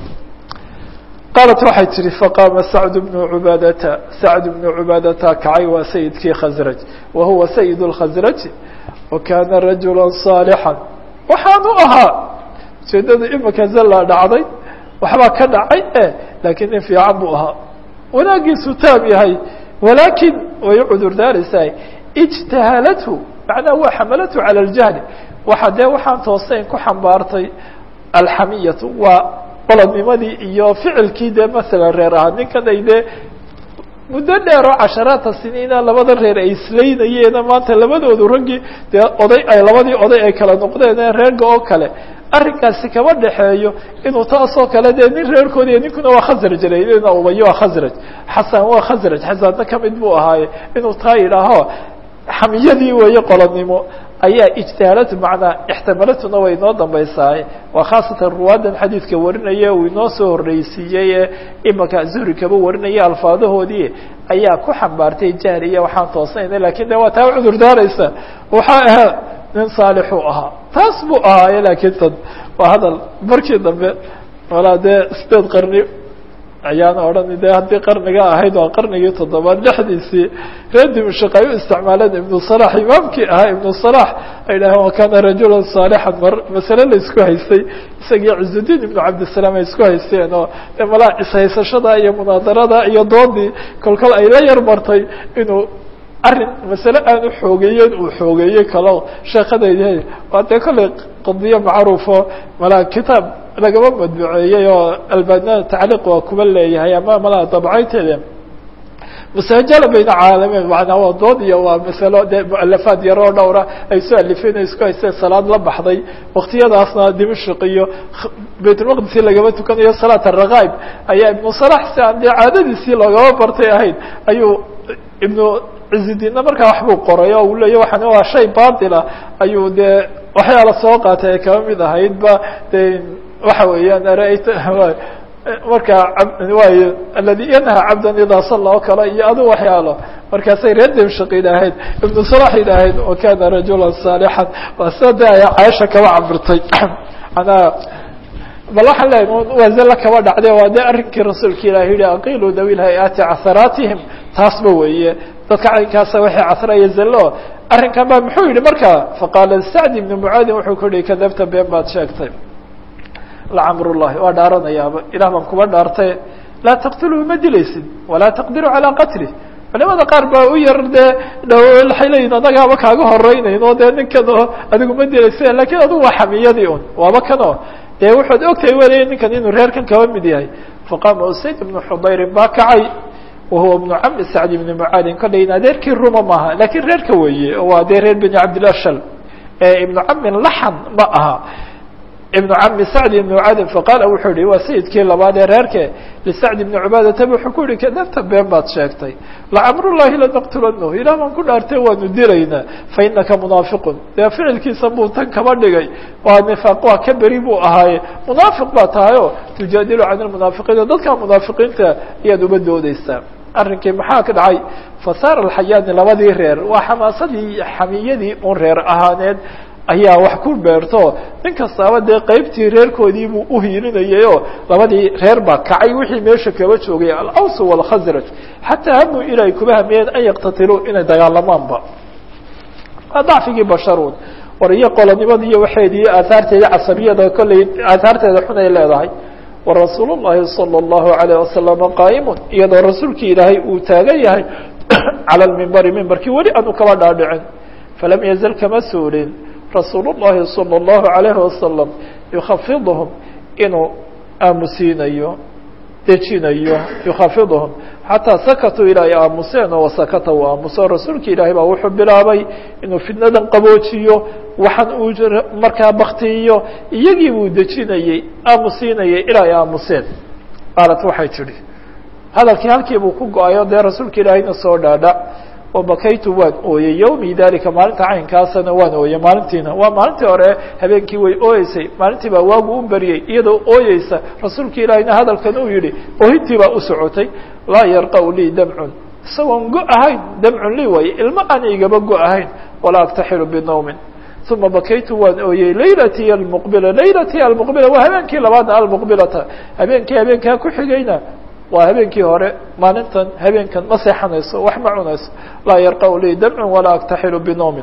qaalat waxay tihi faqaama sacd bnu cubaadata sacd bnu cubaadata kacay waa sayidkii khasraj wa huwa sayid اlkhasraji wa kaana rajula صaalixا waxaanu ahaa ujeedada imika zallaa dhacday waxbaa ka dhacay e laakiin nin fiican buu ahaa wanaagiisu taab yahay walaakin way cudur daaraysaa ijtahalathu macnaha waa xamalathu calى اljahli waxa dee waxaan toosayn ku xambaartay alxamiyatu waa qoladnimadii iyo ficilkii dee masalan reer ahaa ninkan ay dee muddo dheer oo casharaata siniina labada reer ay islaynayeena maanta labadoodu raggii dee oday ay labadii oday ay kala noqdeen reerga oo kale arrinkaasi kama dhexeeyo inuu taasoo kale dee nin reerkoodiiyo ninkuna waa khasraj ina ubayo waa khasraj xasan waa khasraj xasanna kamid buu ahaaye inuu taa yidhaaho xamiyadii weeye qoladnimo ayaa ijtihaalatu macnaa ixtimalatuna way inoo dambaysaay waa khaasatan ruwaadan xadiidka warinaya uu inoo soo horreysiiyey ee imika zuhri kaba warinaya alfaadahoodii ayaa ku xambaartay jahli iyo waxaan toosnayna lakin de waa taa cudur daaraysa waxaa ahaa nin saalixuu ahaa taas buu ahaaye laakiin tan waa hadal markii dambe walaa dee sideed qarni ayaan odhan de haddii qarniga ahayd waa qarnigii toddobaad lixdiisii reer dimashq ay u isticmaaleen ibnu salax imaamkii ahaa ibnu salax ay dhaheen wa kana rajulan saalixan mar masale la isku haystay isagii cizudiin ibnu cabdisalaam ay isku haysteen oo de malaa ishaysashada iyo munaadarada iyo doodii kolkol ay la yar martay inuu arrin masale aan u xoogeeyen uu xoogeeyey kalo sheekadaydi waa dee kollay qadiyo macruufo malaa kitaab lagama madbuceeyey oo albanana tacliiq waa kuba leeyahay ama malaa dabcayteeda musajala bayna caalamiin manaa waa dood iyo waa masalo dee mualafaad yaroo dhowra ay soo alifeen o isku haysteen salaad la baxday waktiyadaasna dimashq iyo baytulmaqdisi lagama tukanayo salaat arakaib ayaa ibnu salax si aan dee caadadiisii loogama bartay ahayd ayuu ibnu cizidiinna markaa waxbuu qoray oo uu leeya waxaan waa shay baatila ayuu dee waxyaala soo qaatay ay kaba mid ahayd ba de waxa weeyaan arayta marka waay aladi yanha cabdan idaa salla oo kale iyo adu waxyaalo markaasay reer dimshaq idhaahayd ibnu salax idhaahayd wa kana rajulan saalixan waa sida de ay caaisha kaba cabirtay anaa bal waxaan leeyahy waa zalla kaba dhacde waa de arrinkii rasuulka ilahi yihi aqilu dawi lhay-aati casaraatihim taasba weeye dadka caynkaasa waxay casraya zallo arrinkan ba muxuu yihi marka faqaala sacd ibnu mucaadin wuxuu ku yihi kadabta been baad sheegtay lacamrullahi waa dhaaranayaaba ilah baan kuba dhaartay laa taqtuluu ma dilaysid walaa taqdiruu calaa qatlih culimada qaar baa u yar dee waxay leeyihin annagaaba kaaga horeynayno dee ninkan oo adigu ma dilaysa lakin adigu waa xamiyadii un waaba kan oo dee wuxuud ogtahay welaya ninkan inuu reerkan kaba mid yahay faqaama usayd ibnu xudayrin baa kacay wahuwa ibnu cami sacd ibni mucaadin kollayn adeerkii ruma maaha lakin reerka weeye waa dee reer beni cabdillah shal ibnu camin laxan ma aha ibnu cami sacd ibn mucaadin faqaala wuxuu yihi waa sayidkii labaad ee reerke lisacd ibni cubaadata wuxuu ku yihi kadabta been baad sheegtay lacamrullahi lanaqtulanahu ilah baan ku dhaartay waanu dilaynaa fa inaka munaafiqun dee ficilkiisa buu tan kaba dhigay waa nifaaq waa ka beri buu ahaaye munaafiq baa tahay oo tujaadilu can lmunaafiqiina dadka munaafiqiinta ayaad uba doodeysaa arrinkii maxaa ka dhacay fasaara alxayaani labadii reer waa xamaasadii xamiyadii un reer ahaaneed ayaa wax ku beerto nin kastaaba dee qeybtii reerkoodii buu uhiilinayay oo labadii reer baa kacay wixii meesha kaba joogay alaws walkhasraj xataa hamuu ilaahay kuba hamiyeen an yaktatiluu inay dagaalamaanba waa dacfigii basharuun war iyo qolonimada iyo waxeedii aahaarteeda casabiyada kolley aahaarteeda xun ay leedahay warasuul llahi salى اllahu alayh wasalama qaa'imun iyadoo rasuulkii ilaahay uu taagan yahay cala lmimbari mimbarkii weli aanu kaba dhaadhicin falam yazal kama suulin rasuul الlahi salى الlahu عalayhi wasalam yukhafidhum inuu aamusiinayo dejinayo yukhafidhum xataa sakatuu ilaa ay aamuseen oo wasakata uu aamuso rasuulka ilaahay baa wuxuu bilaabay inuu fidnadan qaboojiyo waxaan uu markaa baktiyiyo iyagii buu dejinayey aamusiinayay ilaa ay aamuseen qaalat waxay tidhi hadalkii halkii buu ku go-ayo dee rasuulka ilaahayna soo dhaadha wabakaytu waan ooyey yawmi dalika maalinta caynkaasana waan ooyey maalintiina waa maalintii hore habeenkii way ooyeysay maalintii baa waagu u beriyey iyadoo ooyeysa rasuulka ilaahayna hadalkan uu yihi oohintii baa u socotay laa yarqau lii damcun isagoon go ahayn damcun lii waaye ilmo aan igaba go ahayn walaa aktaxilu binawmin uma bakaytu waan ooyey laylatii almuqbila laylatii almuqbila waa habeenkii labaadna almuqbilata habeenkii habeenkaa ku xigayna waa habeenkii hore maalintan habeenkan ma seexanayso wax ma cunayso laa yarqau lii damcun walaa aktaxilu binoomin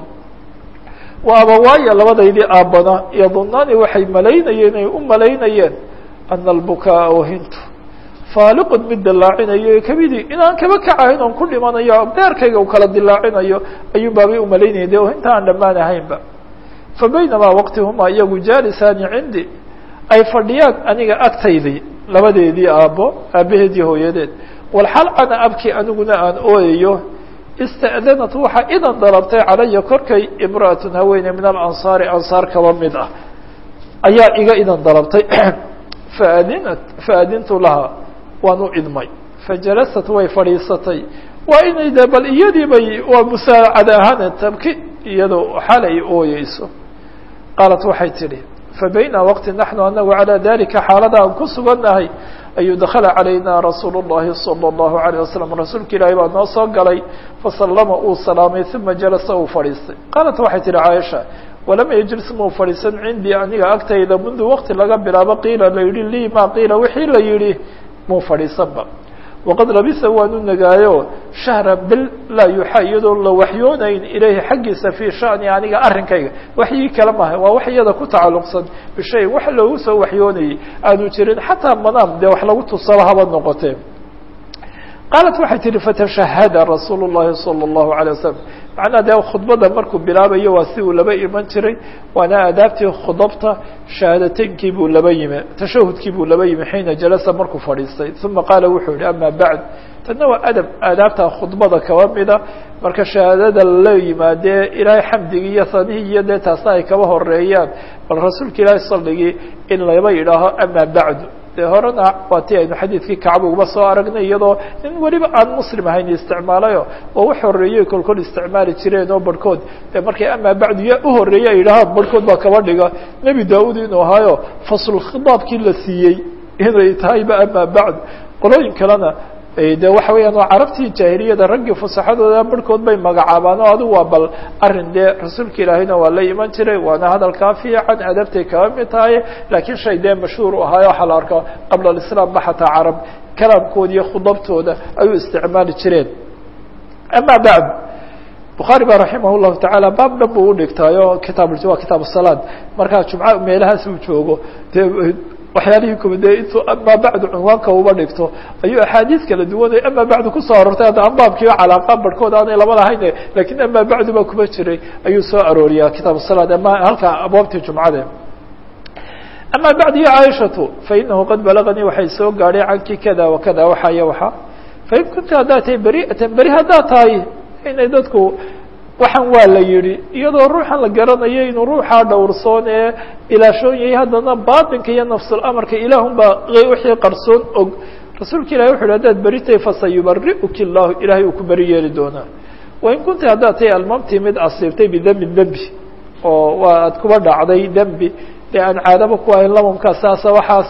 wa abawaaya labadaydii aabbana yadunaani waxay malaynayeen ay u malaynayeen ana albukaa oohintu faaliqun mid dilaacinayo kamidii inaan kaba kacahayn oon ku dhimanayo beerkayga u kala dilaacinayo ayuun baabay u malaynayeen de oohinta aan dhammaan ahaynba fa baynamaa waqtihumaa iyagu jaalisaani cindi ay fadhiyaan aniga agtaydii labadeedii aabbo aabbaheedii hooyadeed walxal ana abki aniguna aan ooyayo ista'danat waxaa idan dalabtay calaya korkay imra'atun haweeney min alansaari ansaar kaba mid ah ayaa iga idan dalabtay faadinat faadintu lahaa waan u idmay fajalasat way fadhiisatay waa inay de bal iyadii bay waa musaacad ahaan tabki iyadoo xalay ooyeyso qaalat waxay tidhi fabayna waqti naxnu anagu calى dalika xaalada aan ku sugannahay ayuu dakala calayna rasuul الlahi salى الlahu عalيه wasalam rasuulka ilaahi baa noo soo galay fasalama uu salaamay uma jalasa uu fadhiistay qaalat waxay tihi caaisha walam yajlis muu fadhiisan cindii aniga agtayda mundu waqti laga bilaabo qiila la yihi lii ma qiila wixii la yihi muu fadhiisanba waqad labisa waanu nagaayo shahra bil laa yuxa iyadoo la waxyoonayn ilayhi xaggiisa fii shani aniga arrinkayga waxyii kale maaha waa wax iyada ku tacalluqsan bishay wax loogu soo waxyoonayay aanu jirin xataa manaam dee wax lagu tusaba haba noqotee qaalat waxay tihi fatashahada rasuulu llahi salى اllahu alay wasalam macnaa dee khudbada markuu bilaabayo waa si uu laba iman jiray waana aadaabtii khudabta shahaadatenkii buu laba yimi tashahudkii buu laba yimi xiina jalasa markuu fadhiistay uma qaala wuxuu yihi ama bacd tanna waa adab aadaabta khudbada kaba mida marka shahaadada lala yimaadee ilaahay xamdigii iyo sanihii iyo dee taasna ay kaba horeeyaan bal rasuulka ilaahay salligii in laba yidhaaho ama bacdu dee horena waa ti aynu xadiidkii kacba uba soo aragnay iyadoo in weliba aan muslim ahayn isticmaalayo oo wax horeeyey kolkol isticmaali jireen oo barhkood dee markay amaa bacdu ya u horeeyey ay yidhahaan barhkood baa kaba dhiga nebi daawud inuu ahaayo fasl khitaabkii la siiyey inay tahayba amaa bacdu qolooyin kalena de waxa weeyaan waa carabtii jaahiliyada raggii fusaxadooda barhkood bay magacaabaan oo adigu waa bal arrin dee rasuulka ilaahayna waa la iman jiray waana hadalkaa fiican adabtay kaba mid tahay laakiin shay dee mashhuur u ahaayo waxaa la arkaa qabla alislaam ba xataa carab kalaamkooda iyo khudabtooda ayuu isticmaali jireen ama bacd bukhaari ba raximah llahu tacaala baab dhan buu udhigtaayo kitaab waa kitaab salaad markaa jumca meelahaas uu joogo dee waxyaalihii kuba dee intuu amaa bacdu cunwaanka uba dhigto ayuu axaadiis kala duwanay amaa bacdu kusoo arortay hadda anbaabkiio calaaqa barhkood aanay laba lahayn lakiin amaa bacdu baa kuba jiray ayuu soo arooriyaa kitaab salaad ama halka abwaabtii jumcade ama bacd ya caaishatu fainahu qad balaganii waxay soo gaadhay canki kada wakada waxa iyo waxa fain kunta haddaad tahay beri'atan beri haddaad tahay inay dadku waxaan waa la yidhi iyadoo ruuxan la garanayo inuu ruuxaa dhowrsoon ee ilaashoon yahay haddana baatinka iyo nafsul amarka ilaahun baa wixii qarsoon og rasuulka ilahi wuxu uhi haddaad beri tahay fasayubari'uki llahu ilahay uu ku beri yeeli doonaa wain kunta haddaad tahay almamtii mid asiibtay bidembin dembi oo waa aad kuba dhacday dembi dee aan caadaba ku ahayn lamamkaa saasa waxaas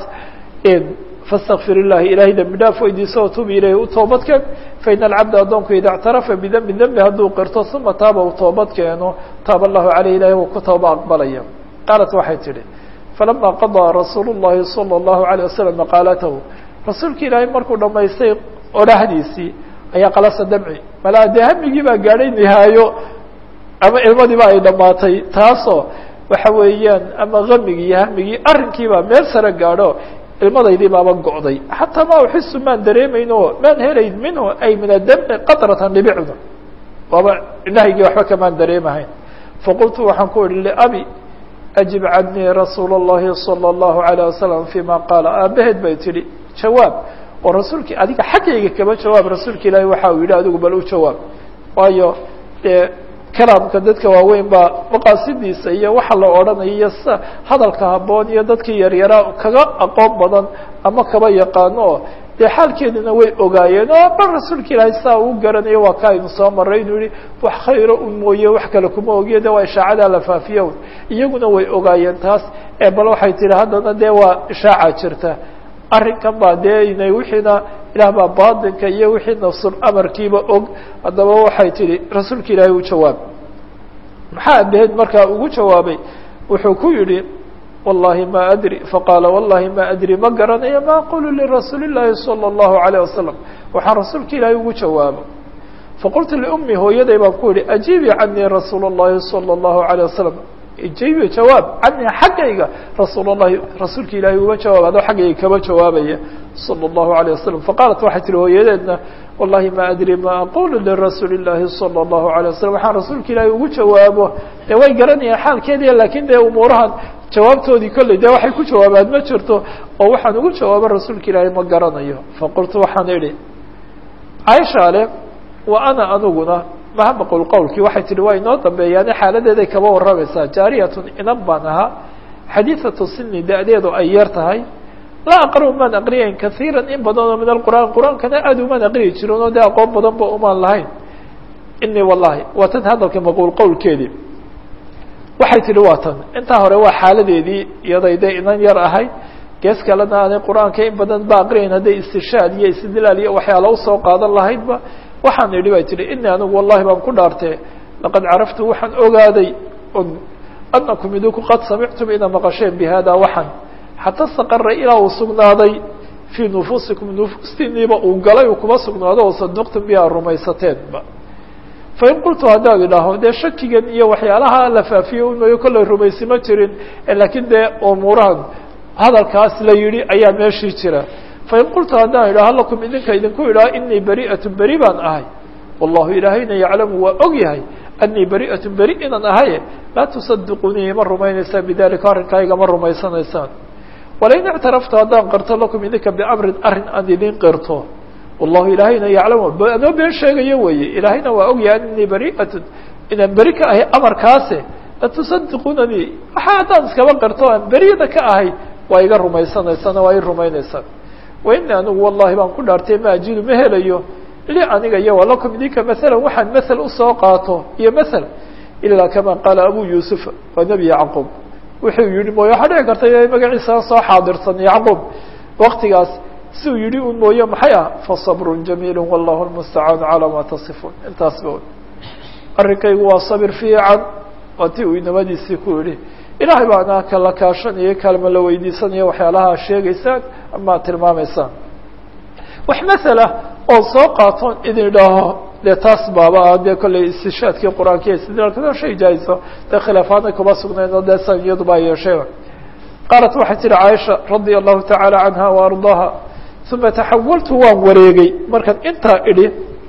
fastakfir illahi ilahay dembi dhaaf weydiiso o tubi ilayhi u toobad keen faina alcabda addoonku ida اctarafa bidembi dembi hadduu qirto uma taaba uu toobad keeno taaba allahu caleyh ilahi uu ku tooba aqbalaya qaalat waxay tidhi falama qadaa rasuulu llahi salى اllahu alيه wasalam maqaalatahu rasuulka ilaahay markuu dhamaystay odhahdiisii ayaa qalasa damci malaa dee hamigii baa gaadhay nihaayo ama ilmadiiba ay dhamaatay taasoo waxa weeyaan ama gamigii iyo hamigii arrinkiibaa meel sare gaadho ilmadaydii baaba go'day xataa ma uxisu maan dareemayn oo maan helayn minhu ay min adamci qatratan dhibicdu waaba indhahaygii waxba kamaan dareemahayn faqultu waxaan ku idhi liabi ajib canii rasuula اllahi salى اllahu alayه wasalam fima qaala aabaheed bay tidhi jawaab oo rasuulkii adiga xaggayga kaba jawaab rasuulka ilaahi waxa uu yidhi adigu bal u jawaab waayo dee kalaamka dadka waaweyn baa maqaasidiisa iyo waxa la odhanaya iyo sida hadalka habboon iyo dadkii yaryaraa kaga aqoon badan ama kaba yaqaano oo dee xaalkeeduna way ogaayeen oo bal rasuulka ilaahay saa uu garanayo waa ka aynu soo maray inuu yihi wax khayro un mooye wax kale kuma ogiyo de waa ishaacadaa la faafiyo iyaguna way ogaayeen taas ee bal waxay tihi haddana dee waa ishaaca jirta arrinkan baa dee inay wixiina ilaah baa baatinka iyo wixii nafsul amarkiiba og haddaba waxay tihi rasuulka ilaahay u jawaab maxaa abaheed markaa ugu jawaabay wuxuu ku yihi wallahi ma adri faqaala wallahi ma adri ma garanayo ma aqulu lirasuuli llahi salى اllahu alayه wasalam waxaan rasuulka ilaahay ugu jawaabo faqultu liumi hooyaday baan ku yihi ajiibi canii rasuula اllahi salى اllahu alayه wasalam ijiibi jawaab canii xaggayga rasuul اllahi rasuulka ilaahay uga jawaab adoo xaggayga kaba jawaabaya salى اllahu alayه wasalam faqaalat waxay tihi hooyadeedna wallahi ma adri ma aqulu lirasuuli llahi salى اllahu alيه wasalam waxaan rasuulka ilaahay ugu jawaabo dee way garanayaan xaalkeediya lakin dee umuurahan jawaabtoodii kolley dee waxay ku jawaabaan ma jirto oo waxaan ugu jawaabo rasuulka ilaahay ma garanayo faqultu waxaan idhi caaisha le wa ana aniguna maha maqul qowlkii waxay tihi waa inoo dambeeyaane xaaladeeday kaba warramaysaa jaariyatun inan baan ahaa xadiidatu sini da-deedu ay yar tahay laa aqra umaan aqriyayn kaiira in badan oo min alqur'aan qur-aankana aada umaan aqriyi jirin oo dee aqoon badan ba umaan lahayn inii wallahi waa tan hadalka maquul qowlkeedii waxay tihi waa tan intaa hore waa xaaladeedii iyaday dee inan yar ahayd gees kalena aanay qur-aanka in badan ba aqriyayn hadday istishaad iyo istidlaal iyo waxyaala usoo qaadan lahaydba waxaan idhi bay tihi inii anigu wallahi baan ku dhaartee laqad caraftu waxaan ogaaday anakum idinku qad samictum ina maqasheen bi hada waxan xata staqara ilaa uu sugnaaday fii nufuusikum nufuustiiniiba uu galay uu kuma sugnaado oo saduqtum biha rumaysateenba fain qultu haddaan idhaaho dee shakigan iyo waxyaalaha la faafiye umayo kollay rumaysi ma jirin laakiin dee umuurahan hadalkaas la yidhi ayaa meeshii jira fain qultu haddaan idhaho lakum idinka idinku idhaho inii bari'atu beri baan ahay wallahu ilaahayna yaclamu waa og yahay anii bari'atu beri inaan ahaye laa tusadiqunii ma rumaynaysaan bidalika arrinkayga ma rumaysanaysaan walain ictaraftu haddaan qirto lakum idinka biamrin arrin aan idin qirto wallahu ilaahayna yaclamu anoo been sheegayo weeye ilaahayna waa og yahay anii bari'atu inaan beri ka ahay amarkaase latusadiqunanii waxa haddaan iskaba qirto aan beriyada ka ahay waa iga rumaysanaysaan waa i rumaynaysaan waini anigu wallahi baan ku dhaartay ma ajidu ma helayo li aniga iyo walakum idinka maala waxaan mael usoo qaato iyo mael ilaa kama qaala abu yuusuf waa nebi yacquub wuxuu yihi mooye waxaa dhici karta inay magaciisa soo xaadirsan yacquub waktigaas siuu yihi un mooye maxay ah faصabrun jamiil wallahu lmustacaanu calaa ma tasifuun intaas ba arrinkaygu waa sabir fiican waa ti uu inamadiisii ku yihi ilaahay baana kala kaashanaya kalma la weydiisanaya waxyaalaha sheegaysaan ama tilmaamaysaan wax masala oo soo qaatoon idin idhaaho dee taas baaba ah dee kollay istishaadkii qur-aanka iyo istidlaalka shay jaahiso dee khilaafaadna kuma sugnayn oo dee san iyadu baa yeeshayba qaalat waxay tihi caaisha radia allahu tacaala canha wa ardaaha uma taxawaltu waan wareegay markaan intaa idhi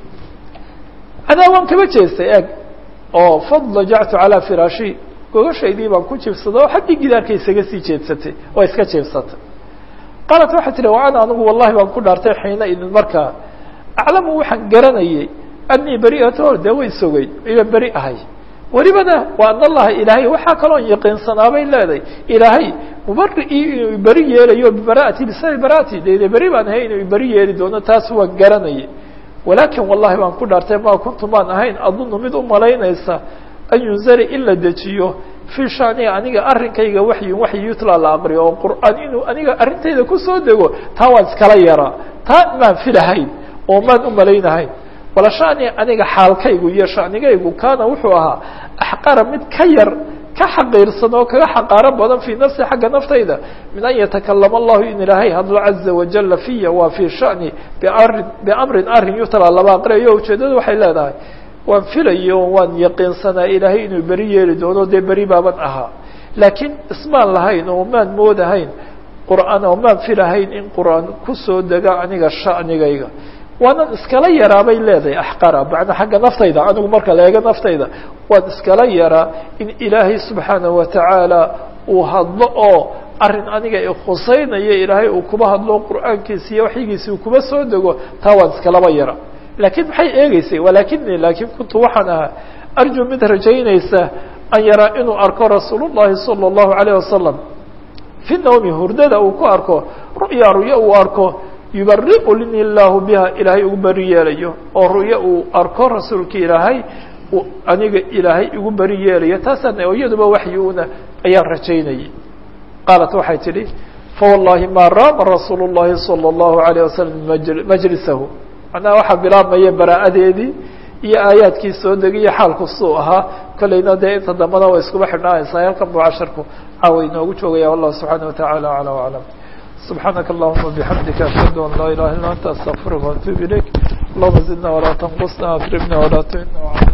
cadaa waan kaba jeestay eeg oo fadlajactu calaa firaashi gogashaydii baan ku jibsada oo xaggii gidaarka isaga sii jeedsatay oo iska jeebsatay qaalat waxay tihi wa ana anigu wallahi baan ku dhaartay xiina idin markaa aclamu waxaan garanayay anii beri'ato dee way sogay iba beri ahay welibana waa an allaha ilaahay waxaa kaloon yaqiinsanaabay leedahay ilaahay mubari'ii inuu beri yeelayo bibara'ati bisabi bara'ati dede beri baan ahay inuu beri yeeli doono taas waan garanayay walaakin wallahi baan ku dhaartay ma kuntu maan ahayn adunu mid u malaynaysa an yunzari in la dejiyo fii shaniga aniga arrinkayga waxyin waxyi yutla la aqriyo oo qur'aan inuu aniga arrintayda kusoo dego taa waan iskala yaraa taa maan filahayn oo maan u malaynahayn wala shani aniga xaalkaygu iyo shanigaygu kaana wuxuu ahaa axqara mid ka yar ka xaqiirsan oo kaga xaqaaro badan fii nafsi xagga naftayda min an yatakalama allahu in ilaahay hadlo caza wajala fiya waa fii shani biarin biamrin arrin yutla laba aqriyayo ujeedadu waxay leedahay waan filayo waan yaqiinsanaa ilaahay inuu beri yeeli doono dee beri baaban ahaa laakiin ismaan lahayn oo maan moodahayn qur'aan oo maan filahayn in qur'aan kusoo dega aniga shanigayga waanan iskala yaraa bay leedahay axqara macnaa xagga naftayda anigu marka la eego naftayda waan iskala yaraa in ilaahay subxaanahu watacaala uu hadlo oo arrin aniga ikhuseynaya ilaahay uu kuma hadlo qur'aankiisa iyo waxyigiisa uu kuma soo dego taa waan iskalaba yara lakiin maxay eegeysay walakini laakiin kuntu waxaan ahaa arju mid rajaynaysa an yaraa inuu arko rasuul llahi salى اllahu alayh wasalam fi nawmi hurdada uu ku arko ru'ya ru'ya uu arko yubari'u lini llahu biha ilaahay ugu beri yeelayo oo ru'ya uu arko rasuulka ilaahay aniga ilaahay igu beri yeelayo taasana iyaduba waxyi-una ayaan rajaynayay qaalat waxay tidhi fawallahi ma raama rasuul الlahi salى الlahu عalيه wasalam majlisahu macnaha waxaa bilaabmaya bara'adeedii iyo aayaadkii soo degiyo xaalku suu ahaa kolleyna dee inta dambana way iskuba xidhnaanaysaa halkan buu casharku caawa inoogu joogaya wallahu subxaanaه wataعala aclى وaclam subxaanaka allahuma bixamdika ashhadu an laa ilaha illa anta astaqfiruka وatuub ilayk allahuma zidna walaa tanqusna akribna walaa tuhina